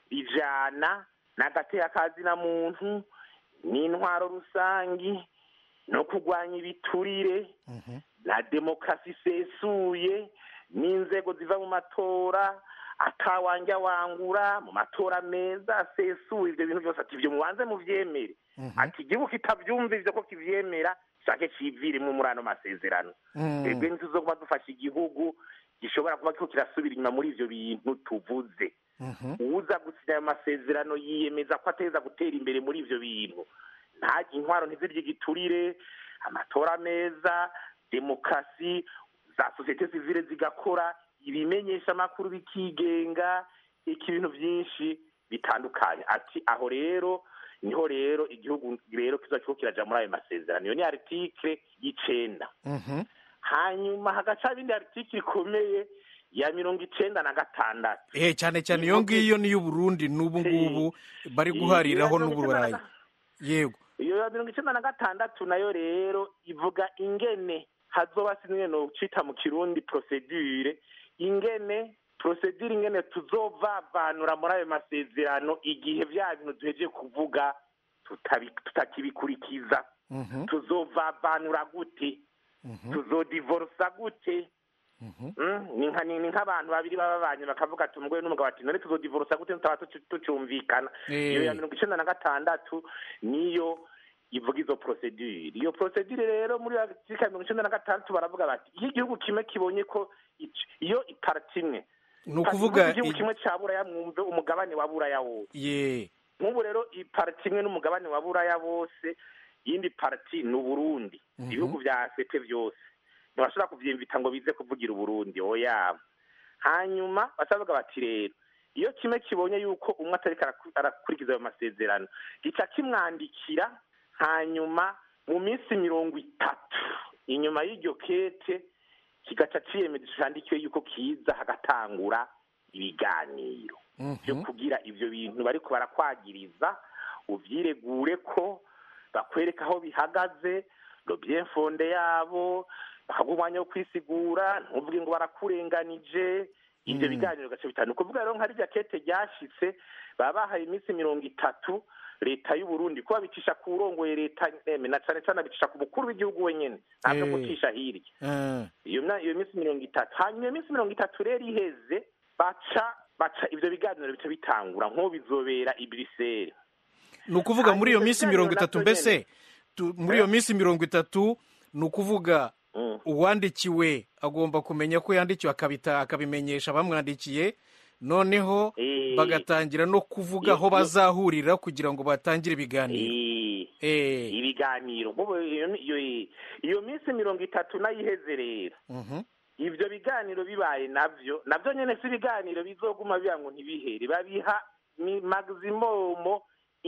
rijana n'agateka kazina muntu n'intwaro rusangi no kurwanya ibiturire na demokarasi isesuye n'inzego ziva mu matora atawanja wangura mu matora meza asesuye ivyo bintu byose ati ivyo mubanze muvyemere ati igihugu kitavyumva ivyo ko kivyemera shake civiremwo muri ano masezerano
Mm.
twebwe ntituzoguma dufasha igihugu gishobora kuba kiriko kirasubira inyuma muri ivyo bintu tuvuze
Mhm.
uwuza gusinya ayo masezerano yiyemeza ko ateza gutera imbere muri ivyo bintu nta intwaro ntizirye igiturire amatora meza demokarasi za sosiyete sivile zigakora ibimenyesha amakuru bikigenga iki ibintu vyinshi bitandukanye ati aho rero niho rero igihugu rero kizoba kiriko kiraja muri ayo masezerano iyo ni article y'icenda
Mhm.
hanyuma hagaca ibindi article ikomeye ya mirongo icenda na gatandatu
Eh, cyane cyane iyo ngiyo ni iy'uburundi n'ubu ngubu bari guhariraho n'uburayi yego
iyo ya mirongo icenda na gatandatu nayo rero ivuga ingene hazoba sinwe no cita mu kirundi procedure ingene procedure ingene tuzovavanura muri ayo masezerano igihe vya bintu duhejeje kuvuga tutabi- tutakibikurikiza
Mhm.
tuzovavanura gute tuzodivorsa gute Mm, ni nka ni ni nk'abantu babiri baba babanye bakavuga ati umugore n'umugabo ati none tuzodivorsa gute tutaba tucu- tucumvikana
Eh.
iyo ya mirongo icenda na gatandatu niyo ivuga izo procedure iyo procedure rero muri article ya mirongo icenda na gatandatu baravuga bati iyo igihugu kimwe kibonye ko ic- iyo iparti imwe
Ni ukuvuga
igihugu
i-
kimwe ca buraya mwumve umugabane wa buraya wose
ye
nk'ubu rero iparti imwe n'umugabane wa buraya bose iyindi parti ni uburundi
Mhm.
ibihugu vya sete vyose ntibashobora kuvyimvita ngo bize kuvugira uburundi oya hanyuma bacavuga bati rero iyo kimwe kibonye yuko umwe atariko araku- arakurikiza ayo masezerano gica kimwandikira hanyuma mu minsi mirongo itatu inyuma y'iryo kete kigaca ciyemeza candikiwe yuko kiza hagatangura ibiganiro byo kugira ivyo bintu bariko barakwagiriza uvyiregure ko bakwereka aho bihagaze lo bien fonde yabo bakaguha umwanya wo kwisigura ntuvuge ngo barakurenganije ivyo biganiro gace bitanu kuvuga rero nka rirya kete ryashitse baba bahaye iminsi mirongo itatu leta y'u Burundi kuba bicisha ku urongoye leta eme na cane cane abicisha ku mukuru w'igihugu wenyene ntabwo
Eh.
gucisha hirya
Eh.
iyo mya- iyo minsi mirongo itatu hanyuma iyo minsi mirongo itatu rero iheze baca baca ivyo biganiro bica bitangura nk'ubu bizobera i Bruxelles
ni ukuvuga muri iyo
Hanyuma
minsi
ibiganiro
mirongo itatu
navyo
mbese tu- muri iyo minsi mirongo itatu ni ukuvuga uwandikiwe agomba kumenya ko yandikiwe akabita akabimenyesha abamwandikiye noneho
Eh.
bagatangira no kuvuga aho
Iyo-
bazahurira kugira ngo batangire ibiganiro
Eh, ibiganiro nk'ubu iyo- iyo- iyo minsi mirongo itatu nayo iheze rero
Mhm.
ivyo biganiro bibaye navyo navyo nyene si ibiganiro bizoguma biba ngo ntibihere babiha mi- maximum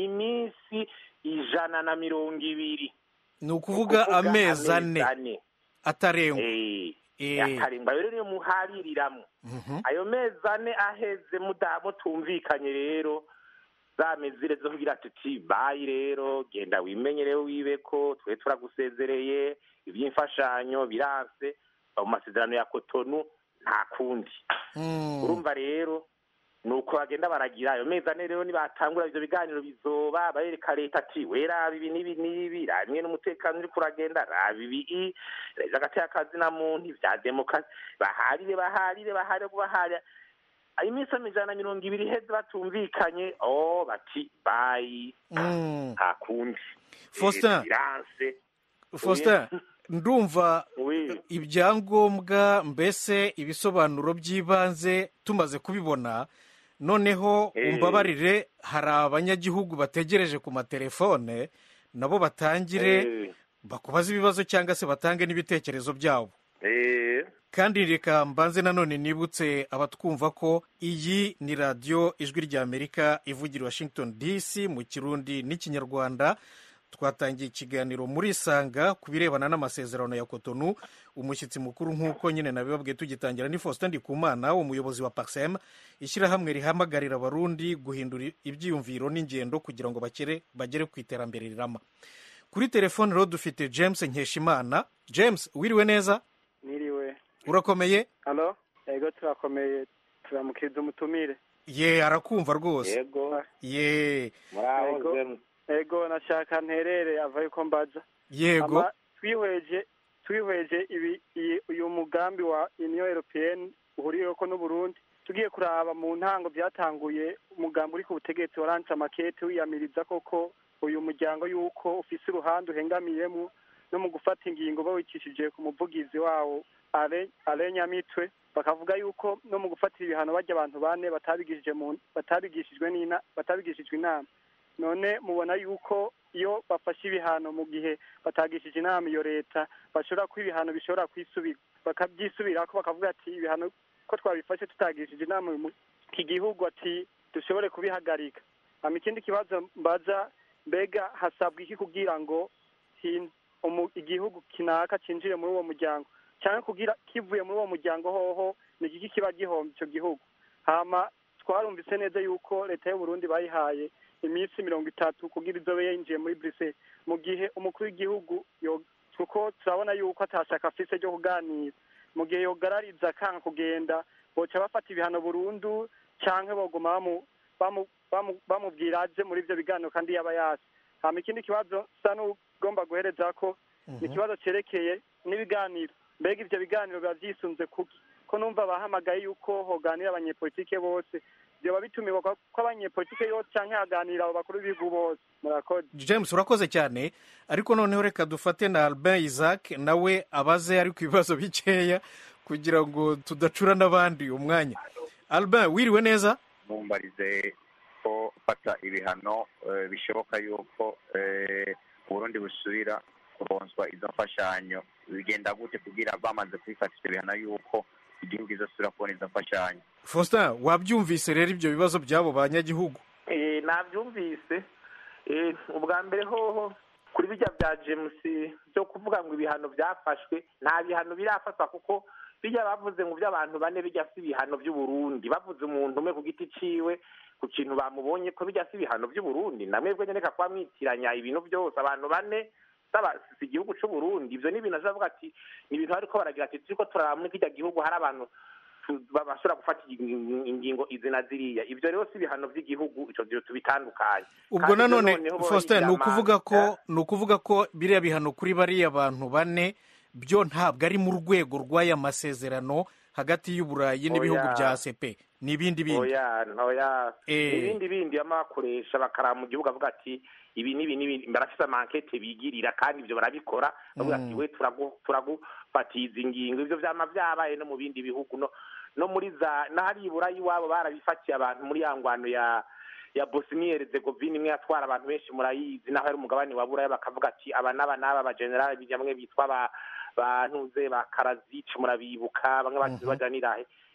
iminsi ijana na mirongo ibiri
ni ukuvuga amezi ane atarengwa
Eh,
Eh.
atarengwa rero niyo muhaririramo
Mhm.
ayo mezi ane aheze muda- mutumvikanye rero za mezire zo kugira tuti bayi rero genda wimenyere wibe ko twe turagusezereye iby'imfashanyo biranse mu masezerano ya kotonu nta kundi urumva rero ni uko bagenda baragira ayo mezi ane rero nibatangura ivyo biganiro bizoba barereka leta ati we raba ibi n'ibi n'ibi raba imwe n'umutekano uriko uragenda raba ibi reza agateka akazi na muntu ivya demokarasi baharire baharire baharire baharire iminsi amajana na mirongo ibiri iheze batumvikanye oh bati bayi
Mm.
nta kundi
Faustin.
Eh, biranse
faustin ndumva
Oui.
ibyangombwa mbese ibisobanuro by'ibanze tumaze kubibona noneho
Eh.
umbabarire hari abanyagihugu bategereje ku matelefone nabo batangire
Eh.
bakubaze ibibazo cyangwa se batange n'ibitekerezo byabo
Eh.
kandi reka mbanze nanone nibutse abatwumva ko iyi ni radiyo ijwi ry'amerika ivugira i washington dc mu kirundi n'ikinyarwanda twatangiye ikiganiro muri isanga ku birebana n'amasezerano ya kotonu umushyitsi mukuru nk'uko nyine nabibabwiye tugitangira ni faustin ndikumana umuyobozi wa paxem ishyirahamwe rihamagarira abarundi guhindura ibyiyumviro n'ingendo kugira ngo bakere bagere ku iterambere rirama kuri telefone rero dufite james nkeshimana james wiriwe neza
Niriwe.
urakomeye
Halo? Ego turakomeye turamukiriza umutumire.
ye arakumva rwose
Yego.
ye
Ego. Ego nashaka nterere ava yuko mbaza.
yego
Ama twihweje twihweje ibi iyi- uyu mugambi wa Union Européenne uhuriyeko n'u Burundi tugiye kuraba mu ntango byatanguye umugambi uri ku butegetsi warance amakete wiyamiriza koko uyu muryango yuko ufise uruhande uhengamiyemo no mu gufata ingingo bawicishije ku muvugizi wawo Ale Ale Nyamitwe bakavuga yuko no mu gufatira ibihano bajya abantu bane batabigishije mu batabigishijwe n'ina batabigishijwe inama none mubona yuko iyo bafashe ibihano mu gihe batagishije inama iyo leta bashobora ko ibihano bishobora kwisubira bakabyisubirako bakavuga ati ibihano ko twabifashe tutagishije inama uyu mu- iki gihugu ati dushobore kubihagarika hama ikindi kibazo mbaza mbega hasabwa iki kugira ngo hin- umu- igihugu kinaka cinjire muri uwo muryango cyangwa kugira kivuye muri uwo muryango hoho ni igiki kiba gihomba icyo gihugu hama twarumvise neza yuko leta y'u Burundi bayihaye iminsi mirongo itatu kugira izobe yinjiye muri Bruxelles mu gihe umukuru w'igihugu yo- kuko turabona yuko atashaka afise ryo kuganira mu gihe yogarariza akanga kugenda boca bafata ibihano burundu canke boguma bamu- bamu- bamu- bamubwira aje muri ivyo biganiro kandi yaba yasi hama ikindi kibazo sa n'ugomba guhereza ko ni ikibazo cerekeye n'ibiganiro mbega ivyo biganiro biba vyisunze kuki ko numva bahamagaye yuko hoganira abanyepolitike bose vyoba bitumirwa ko ko abanyepolitike yose canke haganira abo bakuru b'ibihugu bose murakoze
james urakoze cyane ariko noneho reka dufate na albin isaac nawe abaze ariko ibibazo bikeya kugira ngo tudacura n'abandi umwanya albin wiriwe neza
mumbarize ko fata ibihano eh, bishoboka yuko eh, uburundi busubira kuronswa izo mfashanyo bigenda gute kugira bamaze kubifata ivyo bihano yuko igihugu izosubira kubona izo mfashanyo
faustin wabyumvise rero ibyo bibazo by'abo banyagihugu
Eh, nabyumvise Eh, ubwa mbere hoho kuri bijya bya james byo kuvuga ngo ibihano byafashwe nta bihano birafatwa kuko bijya bavuze ngo by'abantu bane bijya si ibihano by'uburundi bavuze umuntu umwe ku giti ciwe ku kintu bamubonye ko bijya si ibihano by'uburundi namwebwe nyene reka kuba mwitiranya ibintu byose abantu bane saba si igihugu c'uburundi ivyo ni ibintu azavuga ati ni ibintu bariko baragira ati turiko turaraba muri kirya gihugu hari abantu tu- ba- bashobora gufata ing- ingingo izi na ziriya ivyo rero si ibihano by'igihugu ico vyo tubitandukanye
ubwo
Kandi ivyo
nanone
noneho
faustin ni
boyiryama-
ukuvuga ko ni ukuvuga ko biriya bihano kuri bariya bantu bane byo ntabwo ari mu rwego rw'aya masezerano hagati y'uburayi n'ibihugu
Oya.
bya acp ni ibindi bindi
oya oya
Eh.
ibindi bindi bama bakoresha bakaraba mu gihugu avuga ati ibi n'ibi n'ibi barafise amankete bigirira kandi ivyo barabikora bavuga ati
Mm.
we turagu- turagufatiza ingingo ivyo vyama vyabaye no mu bindi bihugu no no muri za n'ahari iburayi iwabo barabifatiye abantu muri ya ngwano ya ya Bosnia Herzegovina imwe yatwara abantu benshi murayizi naho ari umugabane wa buraya bakavuga ati aba n'aba n'aba abajenerali bamwe bitwa ba bantuze ba Karazic murabibuka bamwe bati bajanirahe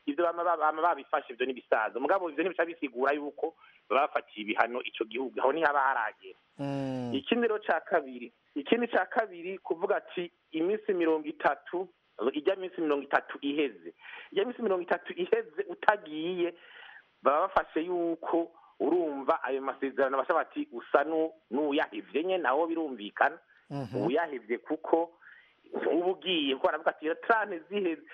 ivyo bama bama babifashe ivyo n'ibisaza mugabo ivyo ntibica bisigura yuko baba bafatiye ibihano ico gihugu aho ntihaba haragera ikindi rero ca kabiri ikindi ca kabiri kuvuga ati iminsi mirongo itatu ijya minsi mirongo itatu iheze ijya minsi mirongo itatu iheze utagiye baba bafashe yuko urumva ayo masezerano basha bati usa n'uyahevye nye nawo birumvikana uyahevye kuko uba ugiye kuko baravuga ati trane ziheze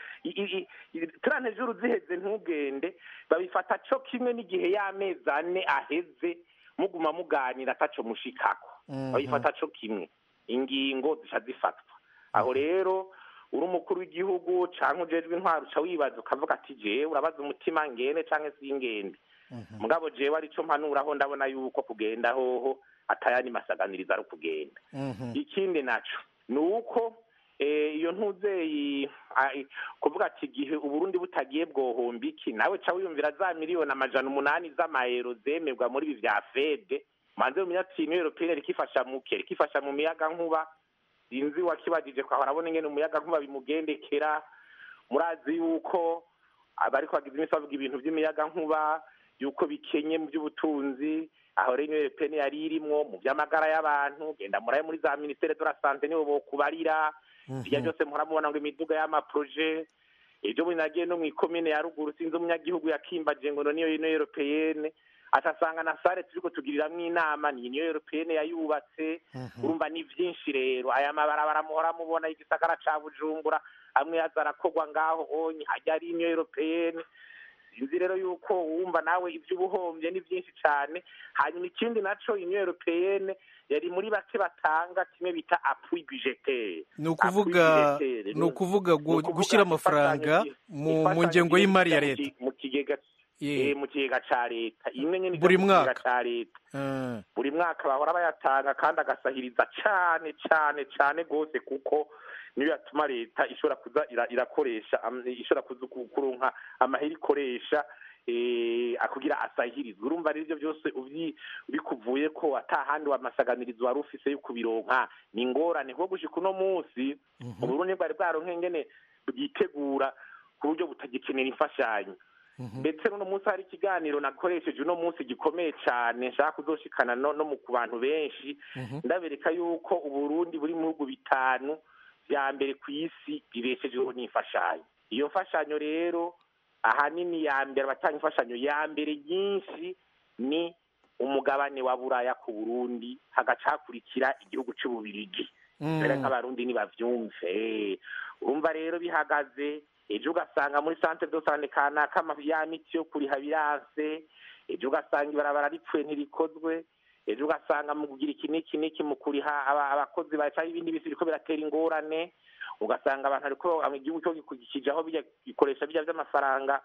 trane juru ziheze ntugende babifata co kimwe n'igihe y'amezi ane aheze muguma muganira ataco mushikako babifata co kimwe ingingo zica zifatwa aho rero uri umukuru w'igihugu canke ujejwe intwaro uca wibaza ukavuga ati jewe urabaza umutima ngene canke singende mugabo jewe arico mpanuraho ndabona yuko kugenda hoho atayandi masaganiriza ari ukugenda ikindi naco ni uko iyo ntuzeyi kuvuga ati igihe uburundi butagiye bwohomba iki nawe ca wiyumvira za miliyoni amajana umunani z'amayero zemerwa muri ibi vya fede manze mumenya ati iniyo europeyine rikifasha muke rikifasha mu miyaga nkuba sinzi wakibajije kwa harabona ingene umuyaga nkuba bimugendekera murazi yuko abariko bagize iminsi bavuga ibintu vy'imiyaga nkuba yuko bikenye mu by'ubutunzi aho rero iniyo europeyine yari irimwo mu vy'amagara y'abantu genda muraye muri za ministere de la sante nibo bokubarira ivyo byose muhora mubona ngo imiduga y'amaproje ejo bundi nagiye no mw'ikomine ya ruguru sinzi umunyagihugu yakimbaje ngo niyo iniyo europeyene atasanga na sare turiko tugiriramwo inama ni iniyo europeyene yayubatse urumva ni vyinshi rero aya mabarabara muhora mubona igisagara ca bujumbura amwe yaza arakorwa ngaho onye hajya ari iniyo europeyene sinzi rero yuko wumva nawe ivy'ubuhombye ni vyinshi cane hanyuma ikindi naco iniyo europeyene yari muri bake batanga kimwe bita appui budgetaire
ni ukuvuga ni ukuvuga gushyira amafaranga mu ngengo y'imari ya leta
mu kigega mu kigega ca leta imwe nyene
buri mwaka
ca leta buri mwaka bahora bayatanga kandi agasahiriza cane cane cane gose kuko niyo yatuma leta ishobora kuza irakoresha ishobora kuza kuronka amahera ikoresha akugira asahirizwe urumva rero ivyo byose bikuvuye ko atahandi wamasaganirizo wari ufise yo kubironka ni ingorane kuko gushika uno munsi uburundi bwari bwaronke ingene bwitegura ku buryo butagikenera imfashanyo ndetse n'uno munsi hari ikiganiro nakoresheje uno munsi gikomeye cane nshaka kuzoshikana no mu ku bantu benshi ndabereka yuko uburundi buri mu bihugu bitanu vya mbere ku isi bibeshejeho n'imfashanyo iyo mfashanyo rero ahanini ya mbere abatanga imfashanyo ya mbere nyinshi ni umugabane wa buraya ku burundi hagaca hakurikira igihugu c'ububirigi mbere nk'abarundi nibavyumve urumva rero bihagaze ejo ugasanga muri centre de sante kanaka ya miti yo kuriha biranse ejo ugasanga ibarabara ripfuye ntirikozwe ejo ugasanga mu kugira iki n'iki n'iki mu kuriha abakozi baca ibindi bisi biriko biratera ingorane ugasanga abantu ariko igihugu cyo gikurikijeho gikoresha bijya by'amafaranga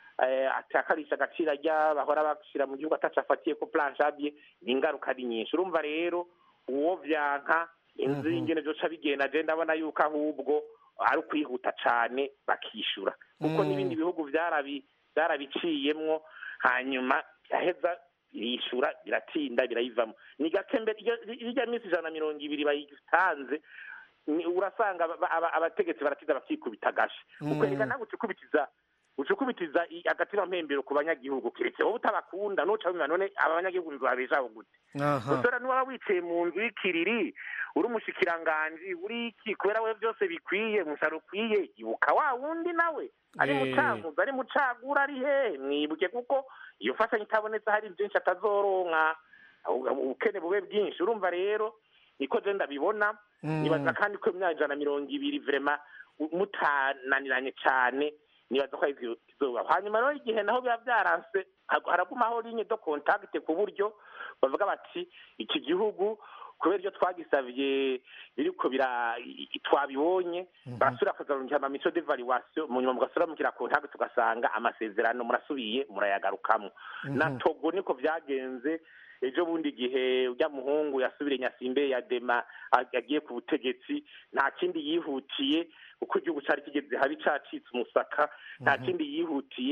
atakarisha agaciro ajya bahora bashyira mu gihugu atacu afatiye ko planshabye ni ingaruka ari nyinshi urumva rero uwo vyanka inzu y'ingene vyoca bigenda je ndabona yuko ahubwo ari ukwihuta cane bakishura kuko n'ibindi bihugu vyarabiciyemwo hanyuma biraheza birishura biratinda birayivamo ni gake mbere irya minsi ijana na mirongo ibiri bayitanze urasanga abategetsi baratiza bakikubita agashe ukwereka nawe ucukubitiza ucukubitiza agatima mpembero ku banyagihugu keretse wowe utabakunda nuca wimva none aba banyagihugu nzabeshaho gute usora niwaba wicaye mu nzu y'ikiriri uri umushikiranganji uri iki kubera we byose bikwiye umusaruro ukwiye ibuka wa wundi nawe ari mucankuzi ari mucagura ari hehe mwibuke kuko iyo mfashanyo itabonetse hari byinshi atazoronka ubukene bube bwinshi urumva rero niko je ndabibona nibaza kandi ko imyaka ijana na mirongo ibiri vrema mutananiranye cane nibaza ko izuba hanyuma rero igihe naho biba byaranse haragumaho linye do contact ku buryo bavuga bati iki gihugu kubera ibyo twagisavye biriko bira twabibonye barasubira kuzarungika ama mission d'evaluation mu nyuma mugasubira mukira contact tugasanga amasezerano murasubiye murayagarukamwo na togo niko vyagenze ejo bundi igihe ujya muhungu yasubire nyasimbe ya dema yagiye ku butegetsi nta kindi yihutiye uko igihugu cyari kigeze habi cacitse umusaka nta kindi yihutiye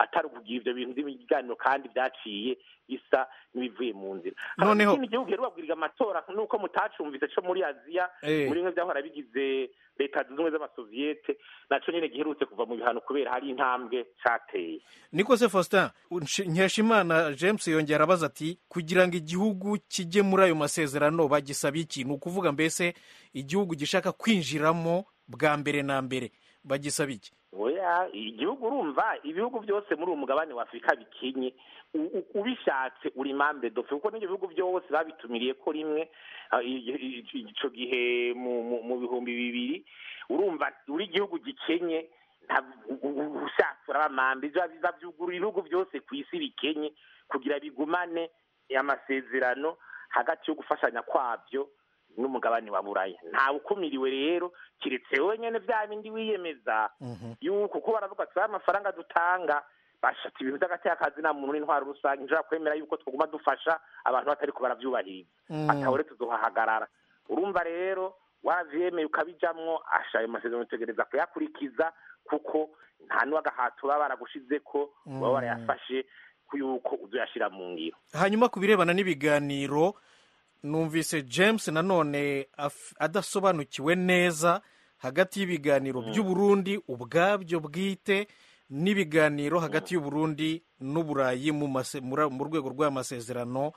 atari ukugira ivyo bintu by'ibiganiro kandi vyaciye bisa n'ibivuye mu nzira
Noneho-
ikindi gihugu rero babwiriga amatora nuko mutacumvise co muri aziya
Eh.
muri bimwe vyahora bigize leta zunze ubumwe z'amasoviyete naco nyene giherutse kuva mu bihano kubera hari intambwe cateye
niko se faustin Nsh- nkeshimana james yongera abaza ati kugira ngo igihugu kijye muri ayo masezerano bagisaba iki ni ukuvuga mbese igihugu gishaka kwinjiramo bwa mbere na mbere bagisaba iki
oya igihugu urumva ibihugu byose muri uwo mugabane wa afurika bikenye U- u- ubishatse uri mambe dofe kuko n'ibyo bihugu byose babitumiriye ko rimwe ah, i- i- i- ico gihe mu- mu- mu bihumbi bibiri urumva uri igihugu gikenye nta- u- u- ushatse urabamambe biza biza byugurura ibihugu byose ku isi bikenye kugira bigumane amasezerano hagati yo gufashanya kwabyo n'umugabane wa buraya ntawe ukumiriwe rero kiretse wowe nyene vya bindi wiyemeza yuko kuko baravuga ati amafaranga dutanga bashata ibintu by'agatekazi nta muntu n'intwaro rusange nshobora kwemera yuko twaguma dufasha abantu batari ko baravyubahiriza
Mm.
atahore tuzohahagarara urumva rero wavyemeye ukabijamwo asha ayo masezerano utegereza kuyakurikiza kuko nta n'uwagahato baba baragushizeko baba
Mm.
barayafashe ko yuko uzoyashira mu ngiro
hanyuma ku birebana n'ibiganiro numvise james nanone af- adasobanukiwe neza hagati y'ibiganiro by'uburundi ubwabyo bwite n'ibiganiro hagati y'uburundi n'uburayi mu mase- mura- mu rwego rw'amasezerano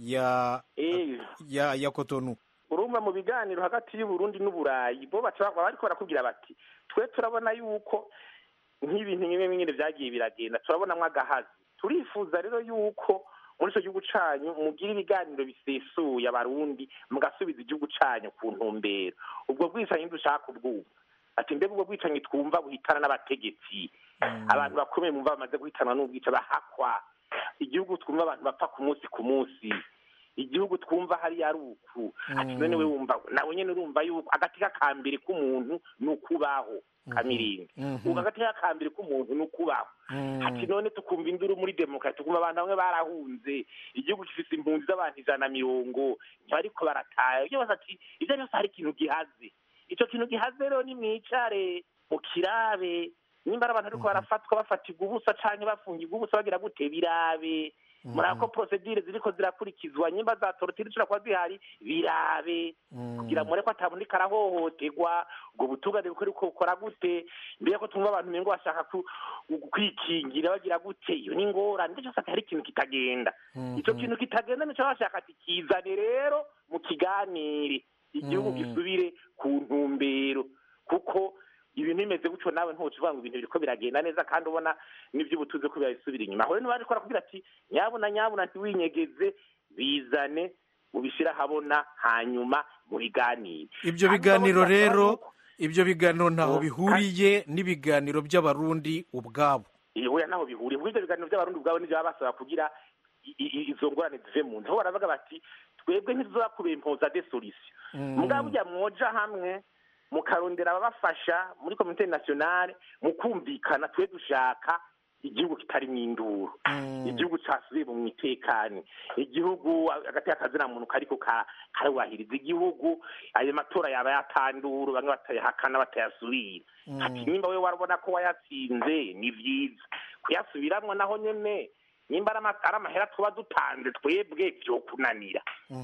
ya
Eh.
ya ya kotonu
urumva mu biganiro hagati y'uburundi n'uburayi bo baca baba bariko barakubwira bati twe turabona yuko nk'ibintu bimwe bimwe vyagiye biragenda turabonamwo agahazi turifuza rero yuko muri ico gihugu canyu mugira ibiganiro bisesuye abarundi mugasubiza igihugu canyu ku ntumbero ubwo bwicanyi dushaka ubwumva ati mbega ubwo bwicanyi twumva buhitana n'abategetsi abantu bakomeye mumva bamaze guhitanwa n'ubwica bahakwa igihugu twumva abantu bapfa ku munsi ku munsi igihugu twumva hariya ari uku ati none we wumva nawe nyene urumva yuko agati k'akambere k'umuntu ni ukubaho kamirinda
Mhm.
ubu agati k'akambere k'umuntu ni ukubaho ati none tukumva induru muri demokarasi tukumva abantu bamwe barahunze igihugu gifise impunzi z'abantu ijana na mirongo ntibariko barataha ibyo bose ati ivyo byose hari ikintu gihaze ico kintu gihaze rero ni mwicare mu kirabe nimba ari abantu ariko barafatwa bafatirwa ubusa canke bafungirwa ubusa bagira gute birabe murako procedure ziriko zirakurikizwa nyimba za torotire zishobora kuba zihari birabe kugira mure ko atabundi karahohoterwa ubwo butungane bukora uko bukora gute mbere ko tumva abantu mengo bashaka ku- kwikingira bagira gute iyo ni ingorane nicyo cyose hari ikintu kitagenda ico kintu kitagenda nico bashaka ati kizane rero mu kiganire igihugu gisubire ku ntumbero kuko ibintu bimeze gutyo nawe ntucuvuga ngo ibintu biriko biragenda neza kandi ubona n'ivy'ubutuze ko birabisubira inyuma aho rero ntibariko barakubwira ati nyabuna nyabuna ntiwinyegeze bizane ubishira habona hanyuma mu biganiro
ibyo
Hanyuma
biganiro
bose bakaba
rero
yuko-
ibyo biganiro ntaho
Oh,
bihuriye n'ibiganiro by'abarundi ubwabo
ihurira naho bihuriye kuko ivyo biganiro by'abarundi ubwabo nivyo baba basaba kugira i- i- izo ngorane zive mu nzu aho baravuga bati twebwe ntituzoba kubimpoza de solution
Mm.
mugabo burya mwoja hamwe mukarondera ababafasha muri komite nationale mu kumvikana twe dushaka igihugu kitarimo induru igihugu casubiye mu itekane igihugu hagati y'akazina muntu kariko ka- karubahiriza igihugu ayo matora yaba yatanduru bamwe batayahakana batayasubira ati nimba we warabona ko wayatsinze ni vyiza kuyasubiramwo naho nyene nimba ari ama- ari amahera tuba dutanze twebwe vyokunanira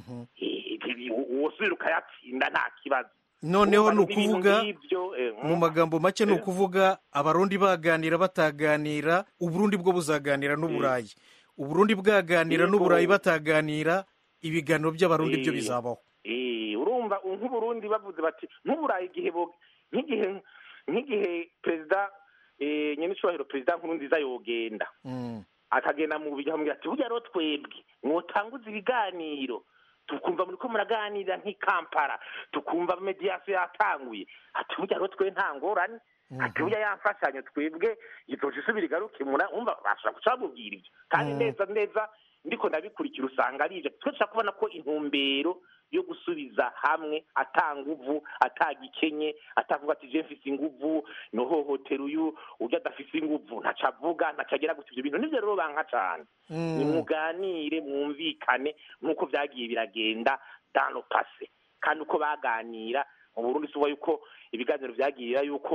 Eh, wosubira ukayatsinda nta kibazo
noneho ni
Urumva n'ibintu
ukuvuga
nk'ivyo, eh,
mu magambo make ni ukuvuga abarundi baganira bataganira uburundi bwo buzaganira n'uburayi uburundi bwaganira
Yego.
n'uburayi bataganira ibiganiro by'abarundi byo
Eh.
bizabaho
Eh, urumva u- nk'uburundi bavuze bati nk'uburayi igihe bo- nk'igihe nk'igihe perezida eh, nyenicubahiro perezida nkuru nziza yogenda akagenda mu bujya bamubwira ati burya rero twebwe mwotanguza ibiganiro tukumva muriko muraganira nk'i kampala tukumva mediyasiyo yatanguye ati burya rero twe nta ngorane ati burya yamfashanyo twebwe izoca isubira igaruke mura umva bashobora guca bamubwira ibyo kandi
Mm.
neza neza ndiko ndabikurikira usanga ari ibyo twe dushaka kubona ko intumbero yo gusubiza hamwe atanguvu atagikenye atavuga ati je mfise inguvu nohohotera uyu urya adafise inguvu ntaca avuga ntaca agira gutya ivyo bintu nivyo rero banka cane
Mm.
nimuganire mwumvikane nk'uko vyagiye biragenda dans le passé kandi uko baganira mu burundi suba yuko ibiganiro vyagira yuko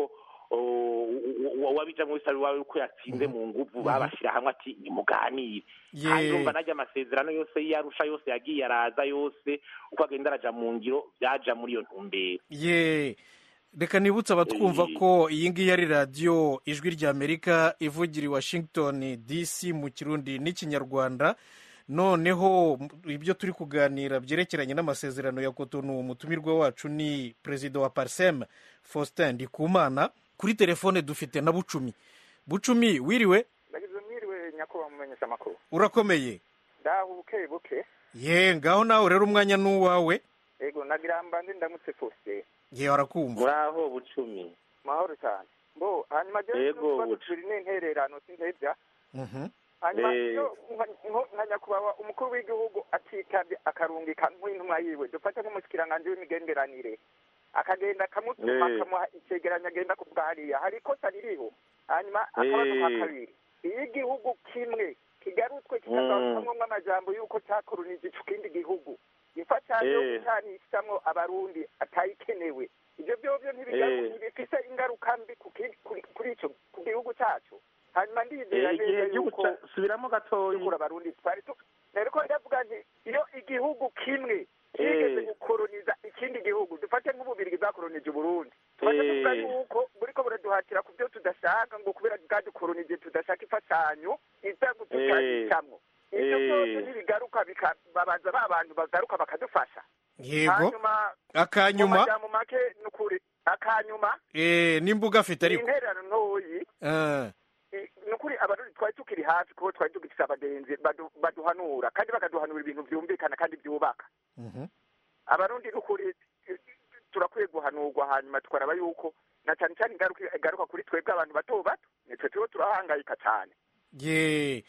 wabijamo wese ari wawe uko yatsinze mu nguvu babashyira hamwe ati nimuganire kandi urumva najya amasezerano yose yarusha yose yagiye araza yose uko agenda araja mu ngiro byaja muri iyo ntumbero
ye reka nibutse abatwumva ko iyi ngiyi ari radiyo ijwi ry'amerika ivugira i washington dc mu kirundi n'ikinyarwanda noneho ibyo turi kuganira byerekeranye n'amasezerano ya kotonu umutumirwa wacu ni perezida wa pariseme faustin ndikumana kuri telefone dufite na bucumi bucumi wiriwe
ndagize mwiriwe nyakubahwa mumenyesha amakuru urakomeye ndaho buke buke
ye ngaho nawe rero umwanya ni uwawe
yego nagira mbanze ndamutse faustin
ye warakumva
muraho bucumi
mahoro cyane bo hanyuma
yego
turi n'intererano sintebya hanyuma iyo nka nyakubahwa umukuru w'igihugu atitabye akarungika nk'intumwa yiwe dufate nk'umushikiranganji w'imigenderanire akagenda akamutuma akamuha icyegeranyo agenda kubwa hariya hari ikosa ririho hanyuma akabazo ka kabiri iyo igihugu kimwe kigarutswe kikagarukamwo amajambo y'uko cyakoronije ico kindi gihugu imfashanyo yo gucanishamwo abarundi atayikenewe ivyo vyovyo ntibifise ingaruka mbi kuri ico ku gihugu cacu hanyuma ndizera neza yuko
subiramo gatoyi
dukura abarundi twari nariko ndavuga nti iyo igihugu kimwe kigeze gukoroniza ikindi gihugu dufate nk'ububirigi bwakoronije uburundi tumaze kuvuga yuko buriko buraduhatira ku byo tudashaka ngo kubera bwadukoronije tudashaka imfashanyo iza gutucanishamwo ivyo byose ntibigaruka babaza ba bantu bagaruka bakadufasha
yego akanyuma
mu make nukuri akanyuma
eh n'imbuga afite ariko
intererano ntoyi nukuri abarundi twari tukiri hafi kuko twari tugifise abagenzi baduhanura kandi bakaduhanura ibintu vyumvikana kandi vyubaka abarundi nukuri turakwiye guhanurwa hanyuma tukaraba yuko na cyane cyane igaruka kuri twebwe abantu bato bato nitwe turiho turahangayika cyane
ye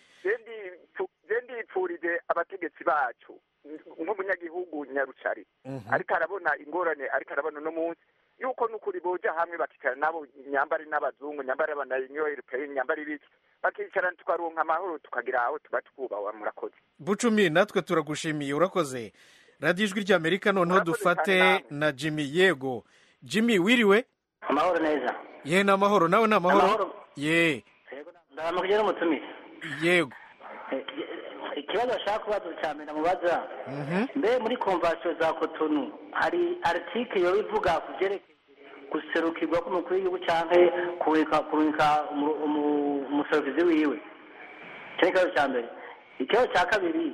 je ndipfurije abategetsi bacu nk'umunyagihugu nyarucari ariko arabona ingorane ariko arabona uno munsi yuko nukuri boja hamwe bakicara nabo nyambari n'abazungu nyambari abanayinyo europeyeni nyambari ibiki bakicarana tukaronka amahoro tukagira aho tuba twubaha murakoze
bucumi natwe turagushimiye urakoze radiyo ijwi ry'amerika noneho dufate na jimmy yego jimmy wiriwe
amahoro neza
ye ni amahoro nawe ni amahoro ye
ndaramukije n'umutumire
yego
ikibazo ashaka kubaza cya mbere mubaza mbe muri komvasiyo za kotonu hari aritike yoba ivuga ku byerekeye guserukirwa k'umukuru w'igihugu cyangwa kurungika umuserukizi wiwe icyo ni ikibazo cya mbere ikibazo cya kabiri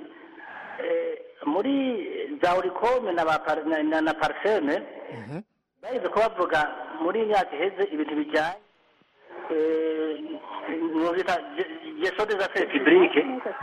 muri za urikome na pariseme bageze ko bavuga muri myaka iheze ibintu bijyanye bita geso des affaires publiques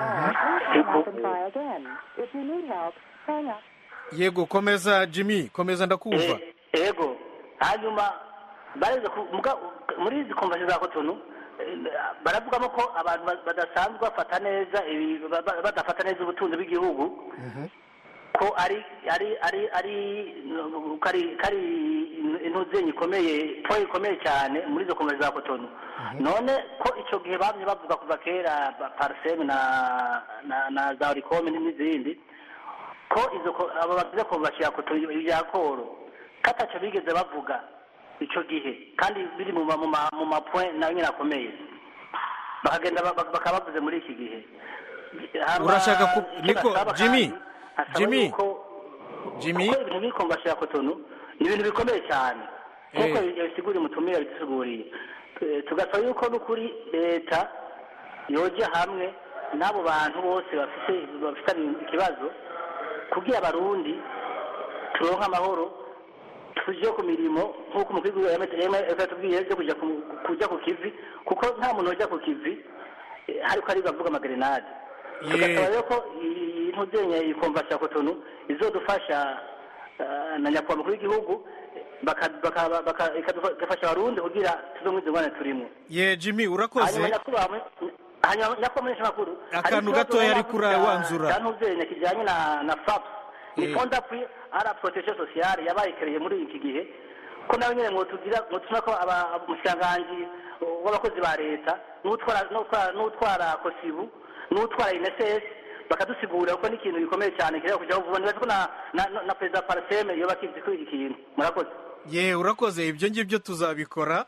yego komeza jimmy komeza ndakumva
yego hanyuma bareze muri izi komvasi za kotonu baravugamo ko abantu badasanzwe bafata neza badafata neza ubutunzi bw'igihugu ko ari ari ari ari kari intuzenyi ikomeye po ikomeye cyane muri izo komvasi za kotonu none ko icyo gihe bamye bavuga kuva kera pariseme na na za orikome n'izindi ko izo abo bagize komvasi ya kotonu ibya koro kataco bigeze bavuga icyo gihe kandi biri mu mapoint nayo nyine akomeye bakagenda bakaba bavuze muri iki gihe
urashaka ku niko jimmy jimmy jimmy
kuko ibintu biri ya kotonu ni ibintu bikomeye cyane kuko yabisiguriye umutumire yabidusiguriye tugasaba yuko n'ukuri leta yoja hamwe n'abo bantu bose bafite bafitanye ikibazo kugira abarundi turonke amahoro tujye ku mirimo nk'uko umukuru w'igihugu yatubwiye byo kujya ku kivi kuko nta muntu ujya ku kivi ariko ari bavuga amagerenade tugasaba rero ko iyi ntuzenye iyi komvasi ya kotonu izodufasha na nyakubahwa mukuru w'igihugu igafasha abarundi kugira tuve muri izo ngorane turimo
ye jimmy urakoze
hanyuma nyakubahwa nyakubahwa makuru
akantu gatoya ariko urawanzura
cya ntuzenye kijyanye na fapu ni fonda puri ara protection sociale yabaye kereye muri iki gihe ko nawe nyine ngo tugira ngo tuna ko umushikiranganji w'abakozi ba leta n'utwara n'utwara kosibu n'utwara INSS bakadusigurira ko n'ikintu gikomeye cyane kireba kujyaho vuba nibaza ko na na perezida pariseme yoba akizi kuri iki kintu murakoze
ye urakoze ibyo ngibyo tuzabikora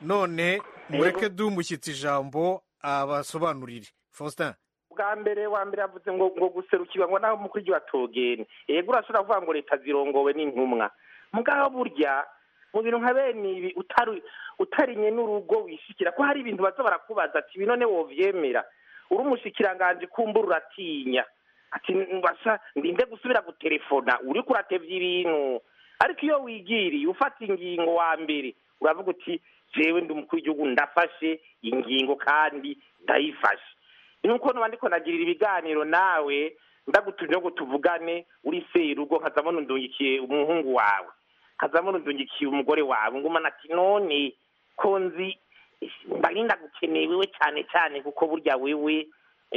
none mureke dumushyitse ijambo abasobanurire faustin
bwa mbere wa mbere yavuze ngo ngo guserukirwa ngo naho mukuru w'igihugu atogene yego urashobora kuvuga ngo leta zirongowe n'intumwa mugabo burya mu bintu nka bene ibi utari utarinye n'urugo wishikira ko hari ibintu baza barakubaza ati ibi none wovyemera uri umushikiranganje kumbura uratinya ati mbasha ndinde gusubira gutelefona uriko uratevya ibintu ariko iyo wigiriye ufata ingingo wa mbere uravuga uti jewe ndi umukuru w'igihugu ndafashe ingingo kandi ndayifashe nuko nuba ndiko nagirira ibiganiro nawe ndagutumye ngo tuvugane uri serugo nkazabona undungikiye umuhungu wawe nkazabona undungikiye umugore wawe ngumana ati none ko nzi mbarinda gukeneye wewe cyane cyane kuko burya wewe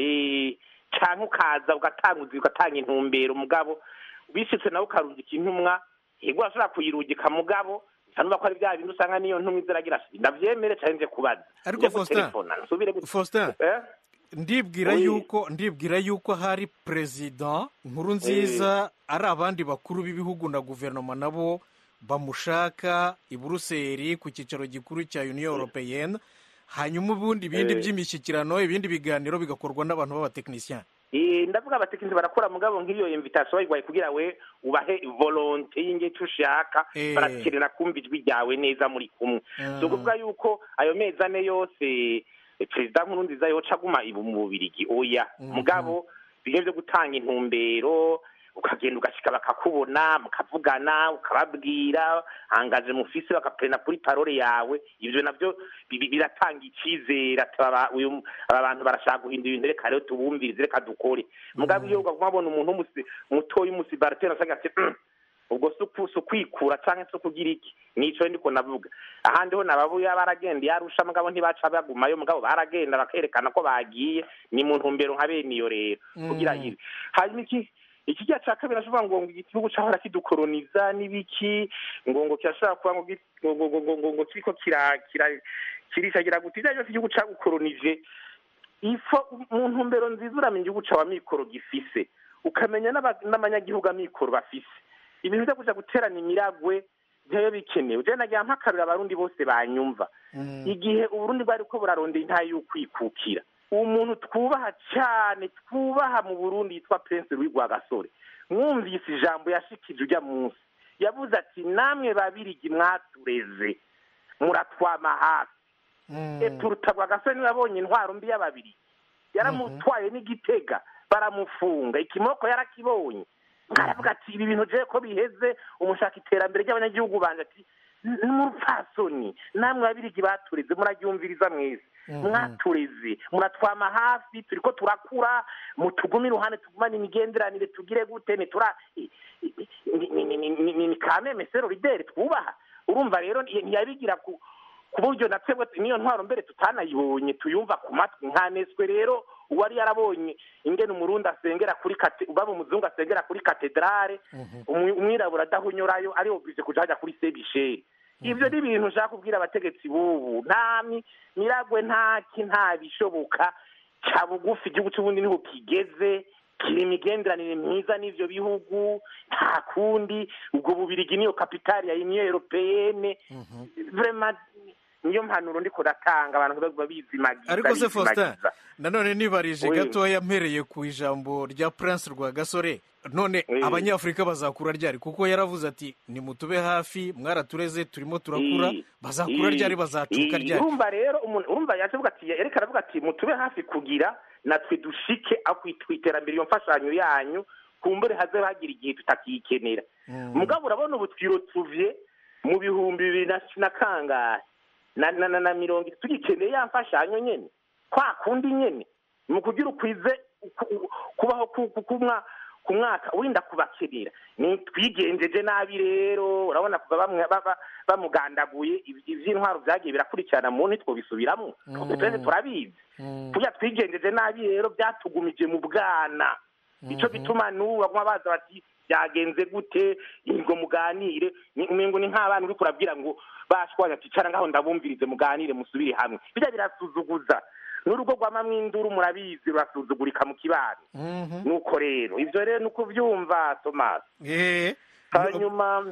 eh, canke ukaza ugatanguza ugatanga intumbero mugabo bishitse nawe ukarungika intumwa yego urashobora kuyirungika mugabo nsanumva ko ari bya bintu usanga niyo ntumwa iziragira ndavyemere cane nje kubaza
ariko
Nje
faustin
gutelefona, nsubire gu-
faustin
Eh?
ndibwira
Oui.
yuko ndibwira yuko hari perezida nkuru nziza ari abandi bakuru b'ibihugu na guverinoma nabo bamushaka i buruseli ku cyicaro gikuru cya union européenne hanyuma ubundi ibindi
Eh.
by'imishyikirano ibindi biganiro bigakorwa n'abantu b'abatekinisiyani
Eh, ndavuga abatekinisi barakora mugabo nk'iyo invitation bayiguhaye kugira we ubahe volonte y'ingeco ushaka
Eh.
barakenera kumva ijwi ryawe neza muri kumwe
Ah.
si ukuvuga yuko ayo mezi ane yose eh, perezida nkuru nziza yoca aguma ibu mu bubirigi oya mugabo bimwe byo gutanga intumbero ukagenda ugashika bakakubona mukavugana ukababwira angaje mufise bakaprena kuri parole yawe ivyo navyo bi- bi- biratanga icizere ati aba uyu- aba bantu barashaka guhindura ibintu reka rero tubumvirize reka dukore mugabo iyo uguma babona umuntu w'umusi- mutoyi umusibarateri asaga ati "Mm, ubwo si uku- si ukwikura canke si ukugira iki nico ndiko navuga ahandi ho nababuya baragenda yarusha mugabo ntibaca bagumayo mugabo baragenda bakerekana ko bagiye ni mu ntumbero nka bene iyo rero kugira
Mm.
ibi hanyuma iki ikijya cya kabiri ashobora ngo ngo igihugu cyahora kidukoroniza n'ibiki ngo ngo kirashobora kuba ngo gi- ngo ngo ngo ngo ngo ngo kiriko kira kira kirishagira guti ibyo byose igihugu cyagukoronije ifo mu ntumbero nziza uramenya igihugu cyawe amikoro gifise ukamenya n'aba- n'abanyagihugu amikoro bafise ibintu byo kuja guterana imiragwe ntiyo bikenewe je nagira mpakarura abarundi bose banyumva igihe uburundi bwari ko burarondera intahe y'ukwikukira umuntu twubaha cyane twubaha mu burundi yitwa prince louis rwagasore mwumvise ijambo yashikije ujya munsi yavuze ati namwe babirigi mwatureze muratwama hafi epuruta rwagasore niwe yabonye intwaro mbi y'ababirigi yaramutwaye n'igitega baramufunga ikimoko yarakibonye aravuga ati ibi bintu je ko biheze umushaka iterambere ry'abanyagihugu banje ati n'umupfasoni namwe babirigi batureze muraryumviriza mwese mwatureze muratwama hafi turiko turakura mutugume iruhande tugumane imigenderanire tugire gute nitura ni- ni- ni- ni- ni- ni- ni kameme sero rideri twubaha urumva rero ntiyabigira ku ku buryo na twebwe niyo ntwaro mbere tutanayibonye tuyumva ku matwi nkaneswe rero uwari yarabonye ingene umurundi asengera kuri kate baba umuzungu asengera kuri katedrale umwi- umwirabura adahunyurayo ari oblige kuja hajya kuri sebisheri ivyo ni ibintu nshaka kubwira abategetsi b'ubu nta mi- miragwe ntaki nta bishoboka ca bugufi igihugu c'ubundi niho kigeze kiri imigenderanire myiza n'ivyo bihugu nta kundi ubwo bubirigi niyo kapitali ya union europeyene vraiment niyo mpanuro ndiko ndatanga abantu baguma bizimagiza
ariko se faustin
bizimagiza.
nanone nibarije
Oui.
gatoya mpereye ku ijambo rya prince rwagasore none
Oui.
abanyafurika bazakura ryari kuko yaravuze ati nimutube hafi mwaratureze turimo turakura
Ii,
bazakura
ii,
ryari bazacuka
ii,
ryari
urumva rero umuntu urumva yavuga ati yereka aravuga ati mutube hafi kugira natwe dushike aho ku iterambere iyo mfashanyo yanyu kumbure haze hagira igihe tutakiyikenera mugabo urabona ubu twirotuvye mu bihumbi bibiri na na kangahe na na na, na mirongo itatu tugikeneye ya mfashanyo nyene kwa kundi nyene mu kugira ukwize ku- u- kubaho ku- ku- kumwa ku mwaka urinda kubakenera ni twigenjeje nabi rero urabona kuva bamwe ba- ba- bamugandaguye iv- ivy'intwaro vyagiye birakurikirana mu ntitwobisubiramo twese turabizi kurya twigenjeje nabi rero byatugumije mu bwana ico gituma n'ubu baguma baza bati byagenze gute ngo muganire ni- umengo ni nk'abana uriko urabwira ngo bashwanya ati cara ngaho ndabumvirize muganire musubire hamwe birya birasuzuguza n'urugo rwamamwo induru murabizi rurasuzugurika mu kibano nuko rero ivyo rero nuko uvyumva thomas hanyuma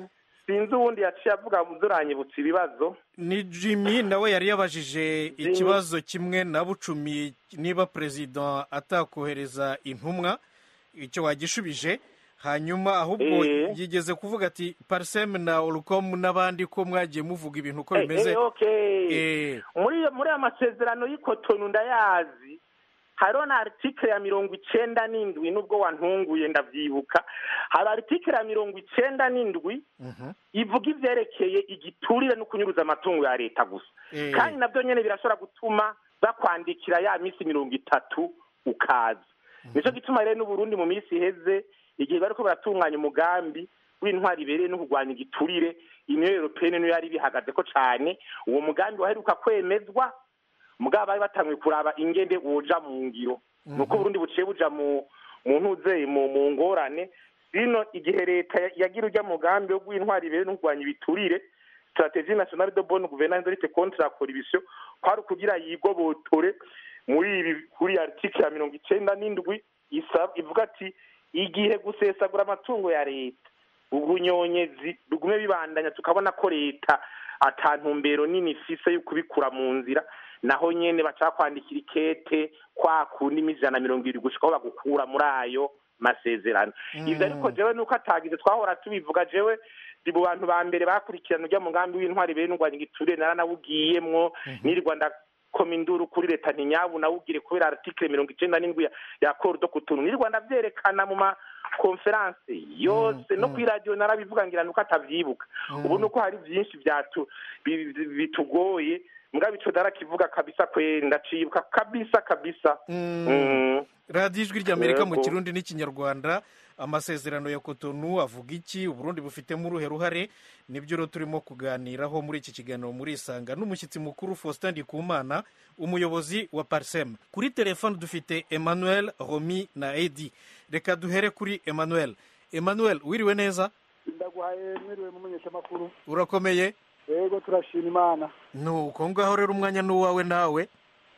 sinzi uwundi yaciye avuga muduranyibutsa ibibazo
ni jimmy nawe yari yabajije ikibazo kimwe na bucumi niba perezida atakohereza intumwa icyo wagishubije hanyuma ahubwo
Eh.
yigeze kuvuga ati pariseme na orukomu n'abandi ko mwagiye muvuga ibintu uko
Eh,
bimeze
eh, okay.
Eh.
muri muri aya masezerano y'ikotonu ndayazi hariho na article ya mirongo icenda n'indwi nubwo wantunguye ndavyibuka hari article ya mirongo icenda n'indwi ivuga ivyerekeye igiturire no kunyuruza amatungo ya leta gusa
Eh.
kandi navyo nyene birashobora gutuma bakwandikira ya misi mirongo itatu ukaza nico gituma rero n'uburundi mu minsi iheze igihe bariko baratunganya umugambi w'intwari ibereye no kurwanya igiturire uniyo europeyene niyo yari bihagazeko cane uwo mugambi waheruka kwemezwa mugabo bari batanguye kuraba ingende woja mu ngiro nuko uburundi buciye buja mu mu ntuzeye mu mu ngorane bino igihe leta ya- yagira urya mugambi wo gw'intwari ibereye no kurwanya ibiturire strategie nationale de bonne gouvernance de lutte contre la corruption kwari ukugira yigobotore muri ibi kuri article ya mirongo icenda n'indwi isaba ivuga ati igihe gusesagura amatungo ya leta ubunyonyezi bigume bibandanya tukabona ko leta ata ntumbero nini ifise yo kubikura mu nzira naho nyene baca kwandikira ikete kwa kundi ijana na mirongo irindwi gushika aho bagukura muri ayo masezerano ivyo ariko jewe nuko atagize twahora tubivuga jewe ndi mu bantu ba mbere bakurikirana urya mugambi w'intwari bene urwanya igiturire naranawugiyemwo nirirwa ndakoma induru kuri leta ntinyabu nawugire kubera article mirongo icenda n'indwi ya- ya korudo kutuntu nirirwa ndavyerekana mu ma konferanse yose no kuri radiyo narabivuga ngira nuko atavyibuka ubu nuko hari vyinshi vyatu bi- bi- bitugoye mugabo ico darakivuga kabisa kwe ndacibuka kabisa kabisa Mm.
radiyo ijwi ry'amerika mu
Yego.
kirundi n'ikinyarwanda amasezerano ya kotonu avuga iki uburundi bufitemo uruhe ruhare nibyo rero turimo kuganiraho muri iki kiganiro muri isanga n'umushyitsi mukuru faustin ndikumana umuyobozi wa parisem kuri telefone dufite emmanuel romi na edi reka duhere kuri emmanuel emmanuel wiriwe neza
ndaguhaye mwiriwe mu menyeshamakuru
urakomeye
yego turashima imana
nuko ngaho rero umwanya n'uwawe nawe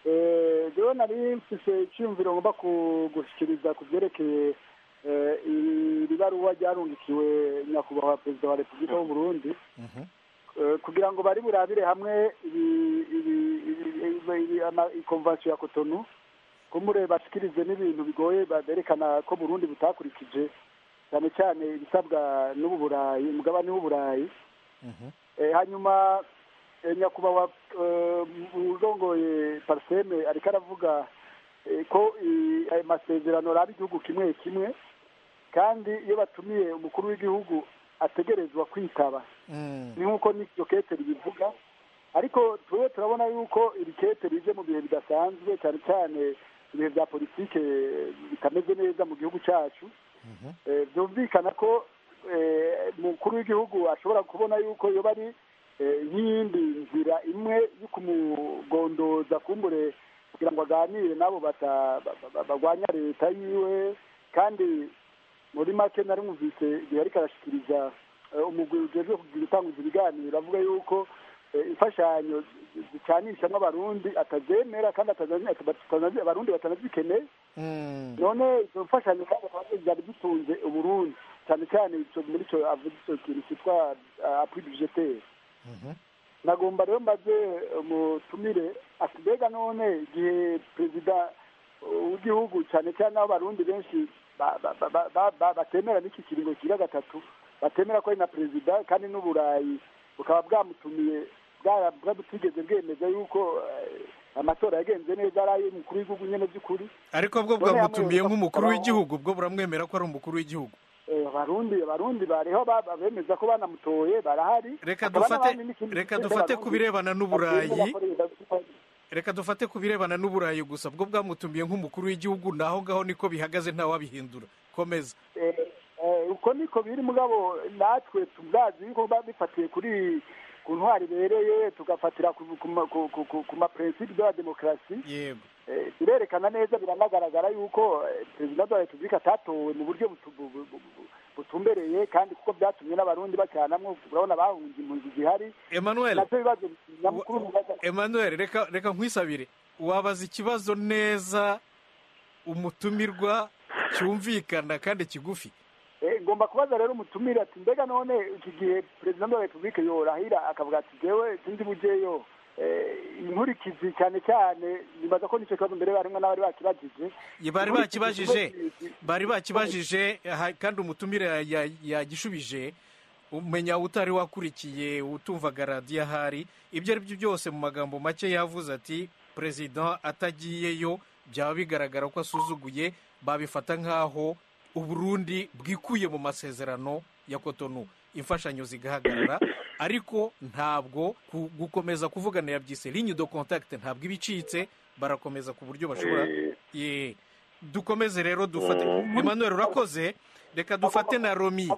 Eh, jewe nari mfise icyumviro ngomba ku- gushikiriza ku vyerekeye eh, iri baruwa ryarungikiwe nyakubahwa perezida wa repubulika w'uburundi Eh, kugira ngo bari burabire hamwe ibi- ibi- ibi- ibi- ibi- ama- ikonvansiyo ya kotonu kumure bashikirize n'ibintu bigoye berekana ko burundi butakurikije cyane cyane ibisabwa n'ubu burayi umugabane w'uburayi Eh, hanyuma eh, nyakubahwa eh, urongoye pariseme ariko aravuga eh, ko i- ayo masezerano araba igihugu kimwe kimwe kandi iyo batumiye umukuru w'igihugu ategerezwa kwitaba ni nk'uko n'iryo kete ribivuga ariko tube turabona yuko iri kete rije mu bihe bidasanzwe cyane cyane ibihe bya politike eh, bitameze neza mu gihugu cyacu Eh, byumvikana ko eh, umukuru w'igihugu ashobora kubona yuko yoba ari eh, nk'iyindi nzira imwe yo kumugondoza kumbure kugira ngo aganire nabo bata- ba- ba- barwanya leta yiwe kandi muri make nari mwumvise igihe ariko arashikiriza eh, umugwi ujejwe kugira utanguza ibiganiro avuga yuko eh, imfashanyo zicanishamwo abarundi atazemera kandi atazazi- atazazi- abarundi batanazikeneye none izo mfashanyo kandi akaba zari zitunze uburundi cyane cyane ico muri ico avuga ico kintu cyitwa appui budgetaire nagomba rero mbaze umutumire ati mbega none igihe perezida w'igihugu cyane cyane n'abo barundi benshi ba- ba- ba- ba- ba- ba- batemera n'iki kiringo kira gatatu batemera ko ari na perezida kandi n'uburayi bukaba bwamutumiye bwara- bwabutigeze bwemeza yuko eh, amatora yagenze neza ari ay'umukuru w'igihugu nyene by'ukuri
ariko bwo
None hamwe
bwamutumiye
no
nk'umukuru
kubaho-
w'igihugu bwo buramwemera ko ari umukuru w'igihugu
Eh, abarundi abarundi bariho ba- bemeza ko banamutoye barahari
reka
Hakaba
dufate
n'abandi n'ikindi
reka
gice
dufate
cy'abarundi
ku birebana n'uburayi
batemera ko leta-
reka dufate ku birebana n'uburayi gusa bwo bwamutumiye nk'umukuru w'igihugu naho ngaho niko bihagaze ntawabihindura komeza
Eh, eh, uko niko biri mugabo natwe tubwazi yuko biba bifatiye kuri ku ntwari ibereye tugafatira ku ku ma- ku- ku- ku- ku maprincipe de la demokarasi
yego
Eh, birerekana neza biranagaragara yuko eh, perezida wa repubulika atatowe mu buryo butu- bu- bu- bu- bu- butumbereye kandi kuko byatumye n'abarundi bacyanamwo urabona bahunze impunzi zihari
emmanuel
navyo bibazo nyamukuru bibaza
emmanuel reka reka nkwisabire wabaza ikibazo neza umutumirwa cyumvikana kandi kigufi
Eh, ngomba nagomba kubaza rero umutumire ati mbega none iki gihe perezida wa repubulika yorahira akavuga ati jewe sindi bujeyo inkurikizi cyane cyane nibaza ko nicyo kibazo mbere harimwo n'abari bakibajije
bari bakibajije bari bakibajije kandi umutumire yagishubije umenya utari wakurikiye utumvaga radiyo ahari ibyo ari byo byose mu magambo make yavuze ati perezida atagiyeyo byaba bigaragara ko asuzuguye babifata nk'aho uburundi bwikuye mu masezerano ya kotonu imfashanyo zigahagarara ariko ntabwo gukomeza kuvugana yabyise linye do contact ntabwo iba icitse barakomeza ku buryo bashobora dukomeze rero dufate emmanuel urakoze reka dufate na romi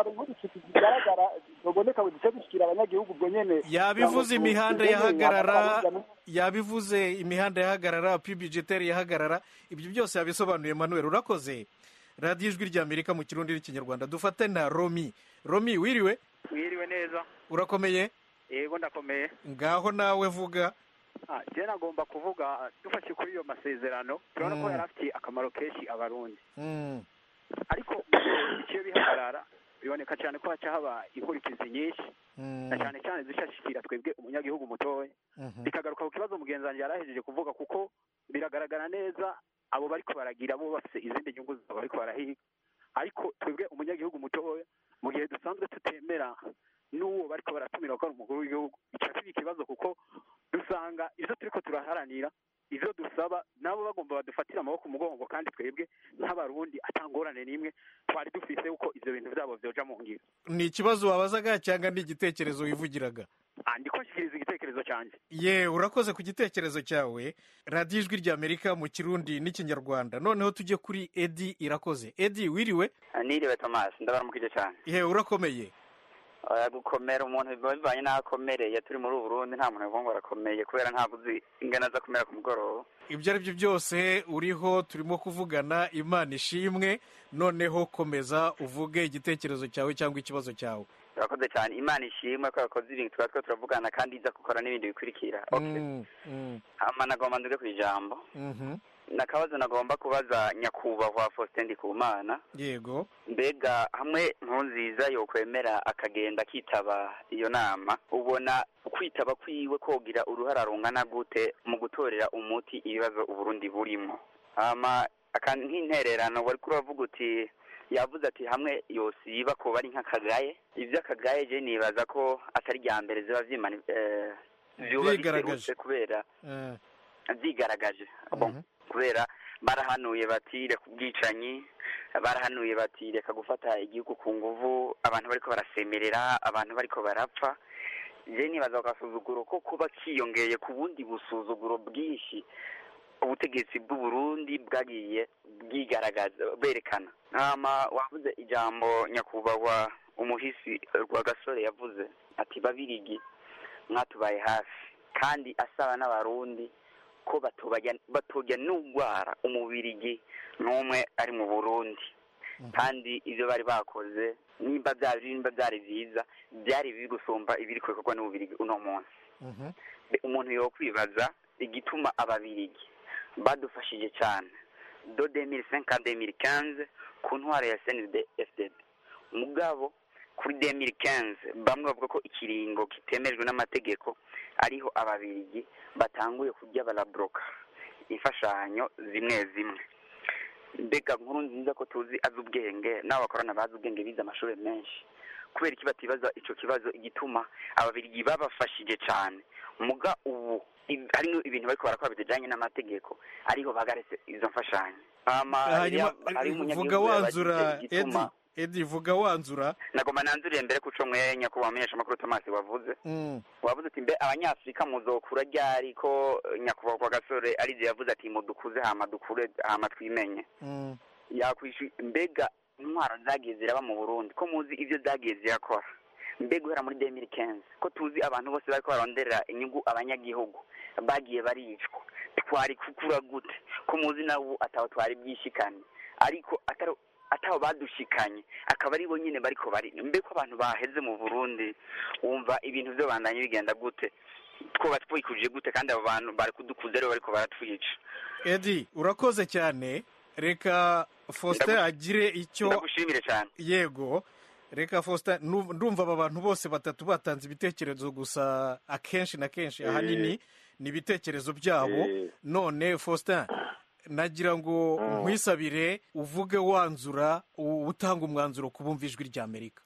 yabivuze imihanda yahagarara yabivuze imihanda yahagarara pibijiteri yahagarara ibyo byose yabisobanuye emmanuel urakoze radiyo ijwi ry'amerika mu kirundi n'ikinyarwanda dufate na romi romi wiriwe
wiriwe neza
urakomeye
yego ndakomeye
ngaho nawe vuga
jena agomba kuvuga dufashe kuri iyo masezerano turabona ko yari afitiye akamaro kenshi abarundi ariko icyo bihagarara biboneka cyane ko haca haba inkurikizi nyinshi na cyane cyane zishashikira twebwe umunyagihugu mutoya bikagaruka ku kibazo mugenzi wanjye yari ahejeje kuvuga kuko biragaragara neza abo bariko baragira bo bafite izindi nyungu zabo bariko barahiga ariko twebwe umunyagihugu mutoya mu gihe dusanzwe tutemera n'uwo bariko baratumira ko ari umukuru w'igihugu ica kiba ikibazo kuko dusanga ivyo turiko turaharanira ivyo dusaba nabo bagomba badufatira amaboko umugongo kandi twebwe nk'abarundi atangorane n'imwe twari dufise uko ivyo bintu vyabo vyoja mu ngiro
ni ikibazo wabazaga cyangwa ni igitekerezo wivugiraga
ndiko nshikiriza igitekerezo cyanjye
ye urakoze ku gitekerezo cyawe radiyo ijwi ry'amerika mu kirundi n'ikinyarwanda noneho tujye kuri edi irakoze edi wiriwe
niriwe tomasi ndabaramukije cyane
ye urakomeye
gukomera umuntu biba bivanye n'aho akomereye turi muri ubu burundi nta muntu ngo arakomeye kubera ntabwo uzi ingana aza kumera ku mugoroba
ibyo ari byo byose uriho turimo kuvugana imana ishimwe noneho komeza uvuge igitekerezo cyawe cyangwa ikibazo cyawe
urakoze cyane imana ishimwe ko yakoze ibintu tuba two turavugana kandi iza gukora n'ibindi bikurikira hama nagomba nduge ku ijambo nakabazo nagomba kubaza nyakubahwa faustin ndikumana
yego
mbega hamwe nkunziza yokwemera akagenda akitaba iyo nama ubona kwitaba kwiwe kogira uruhara rungana gute mu gutorera umuti ibibazo uburundi burimo hama nk'intererano wari kuravuga uti yavuze ati hamwe yosiba ko bari nk'akagaye iby'akagaye je nibaza ko atari rya mbere ziba vyimani vyuba biserutse kubera vyigaragaje kubera barahanuye bati reka ubwicanyi barahanuye bati reka gufata igihugu ku nguvu abantu bariko barasemerera abantu bariko barapfa je nibaza agasuzuguro ko kuba kiyongeye ku bundi busuzuguro bwinshi ubutegetsi bw'uburundi bwagiye bwigaragaza berekana hama wavuze ijambo nyakubahwa umuhisi rwa gasore yavuze ati babirigi mwatubaye hafi kandi asaba n'abarundi ko batujya n'ugwara umubirigi n'umwe ari mu burundi kandi ibyo bari bakoze nimba byari nimba byari byiza byari bibi gusumba ibiri kubikorwa n'ububirigi uno munsi umuntu yo kwibaza igituma ababirigi badufashije cyane do demiri senka demiri kenze ku ntwaro ya senide efudede mugabo kuri demiri kenze bamwe bavuga ko ikiringo kitemejwe n'amategeko ariho ababirigi batanguye kujya baraboroka imfashanyo zimwe zimwe mbega nkuru nziza ko tuzi azi ubwenge n'abo bakorana bazi ubwenge bize amashuri menshi kubera iki batibaza icyo kibazo igituma ababirigi babafashije cyane muga ubu harimo ibintu bariko barakora bijanye n'amategeko ariho bagaretse izo mfashanyo
vuga wanzura edi edi vuga wanzura
nagomba nanzuriye mbere kuco mwe nyakubahwa menyesha makuru Thomas wavuze wavuze ati mbe abanyafrika muzokura ryari ko nyakubahwa kwa gasore arize yavuze ati mudukuze hama dukure hama twimenye yakwishi mbega intwaro zagiye ziraba mu Burundi ko muzi ivyo zagiye zirakora mbega guhera muri 2015 ko tuzi abantu bose bariko baronderera inyungu abanyagihugu bagiye baricwa twari kukura gute ko muzi nabo ataho twari byishikanye ariko atari ataho badushikanye akaba ari bo nyine bariko bari mbe ko abantu baheze mu Burundi wumva ibintu byo bandanye bigenda gute twoba twikuje gute kandi abo bantu bari kudukuza rero bariko baratwica
edi urakoze cyane reka faustin agire icyo
ndagushimire cyane
yego reka faustin nu- ndumva aba bantu bose batatu batanze ibitekerezo gusa akenshi na kenshi
Eh.
ahanini ni ibitekerezo byabo
Eh.
none faustin nagira ngo nkwisabire uvuge wanzura u- utanga umwanzuro ku bumva ijwi ry'amerika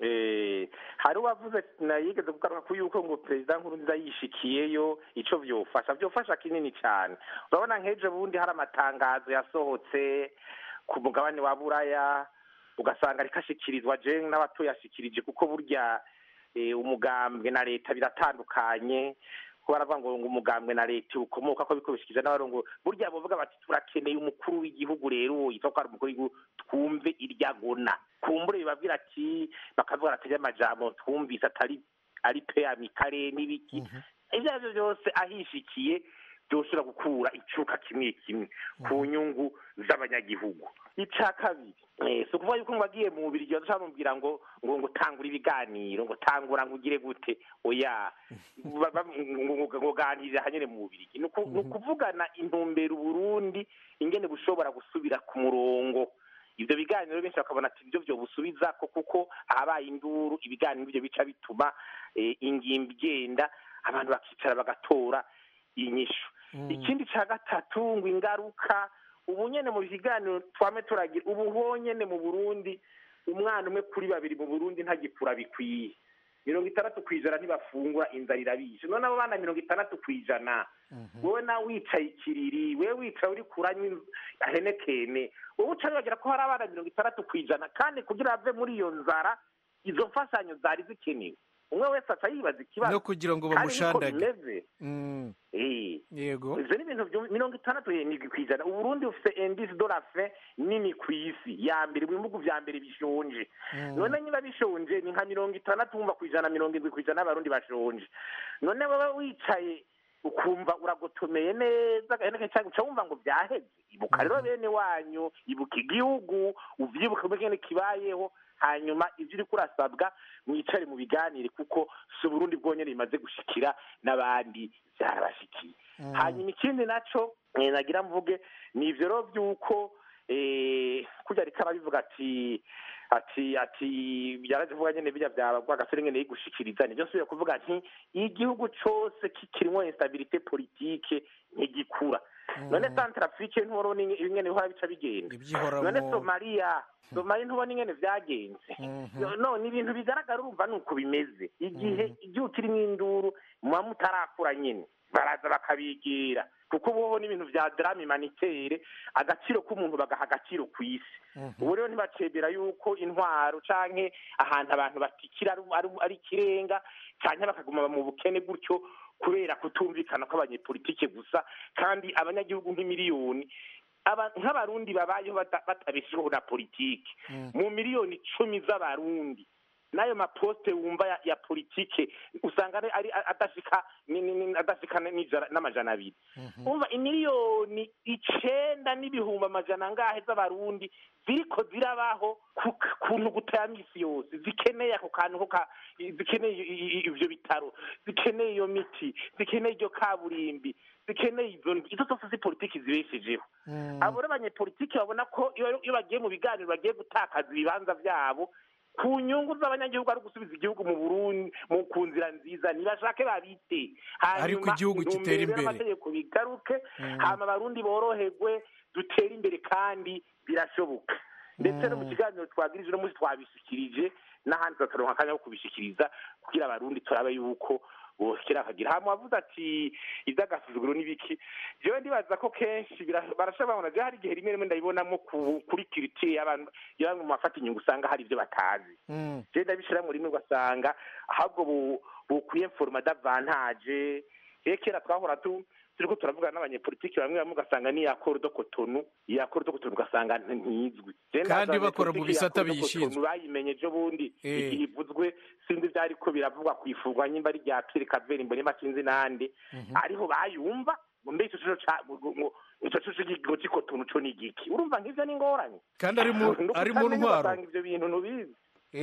Eh, hari uwavuze na yigeze kugaruka ku yuko ngo perezida nkurunziza yishikiyeyo ico vyofasha vyofasha kinini cyane urabona nk'ejo bundi hari amatangazo yasohotse ku mugabane wa buraya ugasanga ariko ashikirizwa je n'abatoyashikirije kuko burya eh, umugambwe na leta biratandukanye kuko baravuga ngo ngo umugambwe na leta ukomoka ko biko bishikije n'abarongo burya bavuga bati turakeneye umukuru w'igihugu rero yitwa ko ari umukuru w'igihugu twumve iryagona kumbure bibabwira ati bakavuga ati amajambo twumvise atari ari pe amikare n'ibiki ibyo ari byo byose ahishikiye byoshobora gukura icuka kimwe kimwe ku nyungu z'abanyagihugu icya kabiri eh, si ukuvuga yuko ngo agiye mu bubiri igihe bamubwira ngo ngo ngo tangura ibiganiro ngo tangura ngo ugire gute oya Ba- ba- ngo- ngo- ngo ganirira hanyine mu bubiri ni uku- ni ukuvugana intumbero uburundi ingene bushobora gusubira ku murongo ibyo biganiro benshi bakabona ati ibyo byo busubiza ko kuko ahabaye induru ibiganiro ibyo bica bituma eh, ingimbi igenda abantu bakicara bagatora inyishu ikindi cya gatatu ngo ingaruka ubu nyene mu biganiro twame turagira ubu honyene mu burundi umwana umwe kuri babiri mu burundi ntagikura bikwiye mirongo itandatu ku ijana ntibafungura inzara irabishe none abo bana mirongo itandatu ku ijana wowe nawe wicaye ikiriri wewe wicaye uri kuranywa inz- ahenekene wowe uca wibagira ko hari abana mirongo itandatu ku ijana kandi kugira bave muri iyo nzara izo mfashanyo zari zikenewe umwe wese aca yibaza ikibazo
no kugira ngo
kandi niko
bamushandage
bimeze
Mm,
Eh.
yego
ivyo ni ibintu vyo- mirongo itandatu n'indwi kw'ijana uburundi bufise indisi de la fin nini kw'isi ya mbere mu bihugu vya mbere bishonje
Mm.
none niba bishonje ni nka mirongo itandatu wumva kw'ijana mirongo indwi kw'ijana y'abarundi bashonje none baba wicaye ukumva uragotomeye neza gahene cyangwa uca wumva ngo vyaheze ibuka rero bene wanyu ibuka igihugu uvyibuka ngene kibayeho hanyuma ivyo uriko urasabwa mwicare mu biganire kuko si uburundi bwonyene bimaze gushikira n'abandi vyarabashikiye hanyuma ikindi naco eh, nagira mvuge ni ivyo rero vy'uko eh, kurya ariko arabivuga ati ati ati byaraje vuga nyene bijya byaba rwagasore nyene yigushikiriza nivyo nsubira kuvuga nti igihugu cose kikirimwo instabilité politique ntigikura none centrafrique ntubona ingene bihora bica bigenda
Ibyihoramo.
none somaliya somaliya ntubona ingene vyagenze none ibintu bigaragara urumva ni uko bimeze igihe igihugu kirimo induru muba mutarakura nyine baraza bakabigira kuko ubu n'ibintu vya drame humanitaire agaciro k'umuntu bagaha agaciro ku isi ubu rero ntibacebera yuko intwaro canke ahantu abantu batikira ari- ari- ari ikirenga canke bakaguma mu bukene gutyo kubera kutumvikana kw'abanyepolitike gusa kandi abanyagihugu nk'imiliyoni aba- nk'abarundi babayeho bata- batabesheho na politike mu miliyoni icumi z'abarundi n'ayo maposite wumva ya, ya politike usanga ari, ari adashika ni- ni- ni- adashika n'ijana- n'amajana abiri umva imiliyoni icenda n'ibihumbi amajana angahe z'abarundi ziriko zirabaho ku kuntu gutaya misi yose zikeneye ako kantu ko ka zikeneye i- i- i- ivyo bitaro zikeneye iyo miti zikeneye iryo kaburimbi zikeneye izo izo zose zi politiki zibeshejeho abo rero abanyepolitiki babona ko iyo iyo bagiye mu biganiro bagiye gutakaza ibibanza vyabo ku nyungu z'abanyagihugu ari gusubiza igihugu mu burundi mu ku nzira nziza ntibashake babite
Ariko igihugu gitera imbere.
amategeko bigaruke hama abarundi boroherwe dutere imbere kandi birashoboka ndetse no mu kiganiro twagirije no munsi twabishikirije n'ahandi tukaronka akanya ko kubishikiriza kugira abarundi turabe yuko boshikira akagira hama wavuze ati ivy'agasuzuguro n'ibiki jewe ndibaza ko kenshi bira- barashobora babona jewe hari igihe rimwe rimwe ndabibonamo ku- kuri kiritire y'abantu iyo bamwe mu bafata inyungu usanga hari ivyo batazi je ndabishira mu rimwe ugasanga ahubwo bu- bukwiye forma d'avantage rero kera twahora tu turiko turavugana n'abanyepolitiki bamwe bamwe ugasanga ni akoro do kotonu iyo akoro do kotonu ugasanga nti- ntizwi Je
Kandi
ndaza
bakora mu
abanyepolitiki
bisata
ya Accord de
biyishinzwe.
Cotonou bayimenye ejo bundi
Eh.
igihe ivuzwe sinzi ivyariko biravugwa kwifurwa nyimba ari rya Pierre Caveri mbonema sinzi nande ariho bayumva ngo mbe ico cico ca ngo- ngo- ico cico c'ikigo c'ikotonu co ni igiki urumva nk'ivyo ni ngorane
kandi ari mu
No
ari mu
kutamenya
ntwaro
ugasanga ivyo bintu ntubizi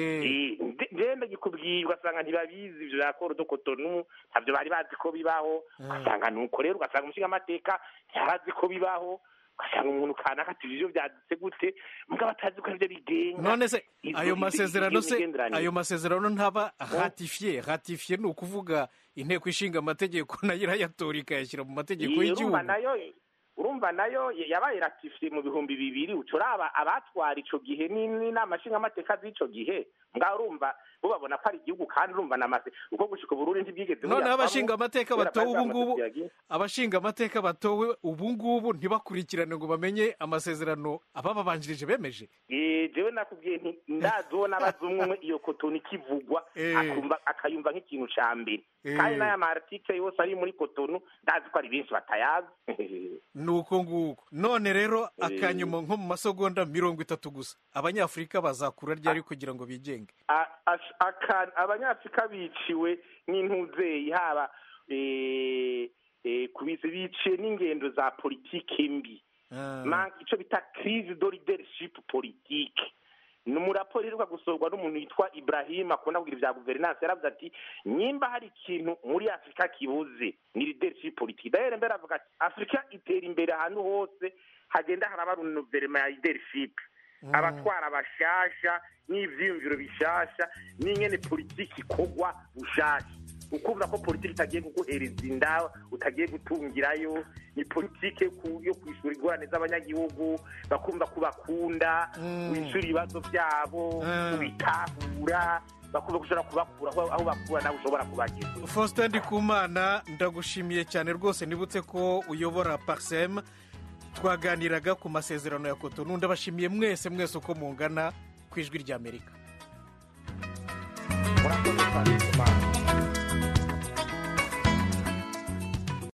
Eh,
genda gikubwiye ugasanga ntibabizi ivyo bya koro do kotonu ntabyo bari bazi ko bibaho ugasanga nuko rero ugasanga umushinga amateka ntiyarazi ko bibaho ugasanga umuntu kanaka ati ibyo byadutse gute mugabo atazi ko aribyo bigenga
none se
izo-
ayo
izo-
masezerano
iyo
se
migenderanire.
ayo masezerano ntaba ratifiye ratifiye ni ukuvuga inteko ishinga amategeko nayo irayatora ikayashyira mu mategeko
Iyi,
y'igihugu
urumva nayo urumva nayo yabaye ratifiye mu bihumbi bibiri uturaba abatwara ico gihe ni- n'inama nshingamateka z'ico gihe ngaho urumva bo babona ko ari igihugu kandi urumva namase uko gushika uburundi ntibwigeze
noneho
buyavamo,
abashinga amateka
kubera
batowe
bari
ubu ngubu
bamaze kuyagira.
abashinga amateka batowe ubu ngubu ntibakurikirane ngo bamenye amasezerano abababanjirije bemeje
Eh, jewe nakubwiye nti ndazona abaza umwe umwe iyo kotoni ikivugwa
Eh.
akumva akayumva nk'ikintu ca mbere
Eh.
kandi n'aya maartike yose ari muri kotonu ndazi ko ari benshi batayazi
ni uko nguko none rero
Eh.
akanyuma nko mu masegonda mirongo itatu gusa abanyafurika bazakura ryari kugira ngo bigenge
A- ash- aka- abanyafurika biciwe n'intuzeyi haba eh, eh, kubizi biciye n'ingendo za politike mbi Man- ico bita crise de leadership politique ni umuraporo iheruka gusorwa n'umuntu yitwa ibrahim akunda kugira ibya guverinansi yaravuze ati nyimba hari ikintu muri afurika kibuze ni leadership politique dahere mbere avuga ati afurika itera imbere ahantu hose hagenda haraba renouvellement ya leadership abatwara bashasha n'ivyiyumviro bishasha n'ingene politiki ikorwa bushasha ukumva ko politiki itagiye kuguhereza inda utagiye gutungirayo ni politiki yo ku- yo kwishura ingorane z'abanyagihugu bakumva ko bakunda wishura ibibazo byabo ubitahura bakumva ko ushobora kubakura aho aho bakura nawe ushobora kubageza
faustin ndikumana ndagushimiye cyane rwose nibutse ko uyobora parsem twaganiraga ku masezerano ya kotonu ndabashimiye mwese mwese uko mungana ku ijwi ry'amerika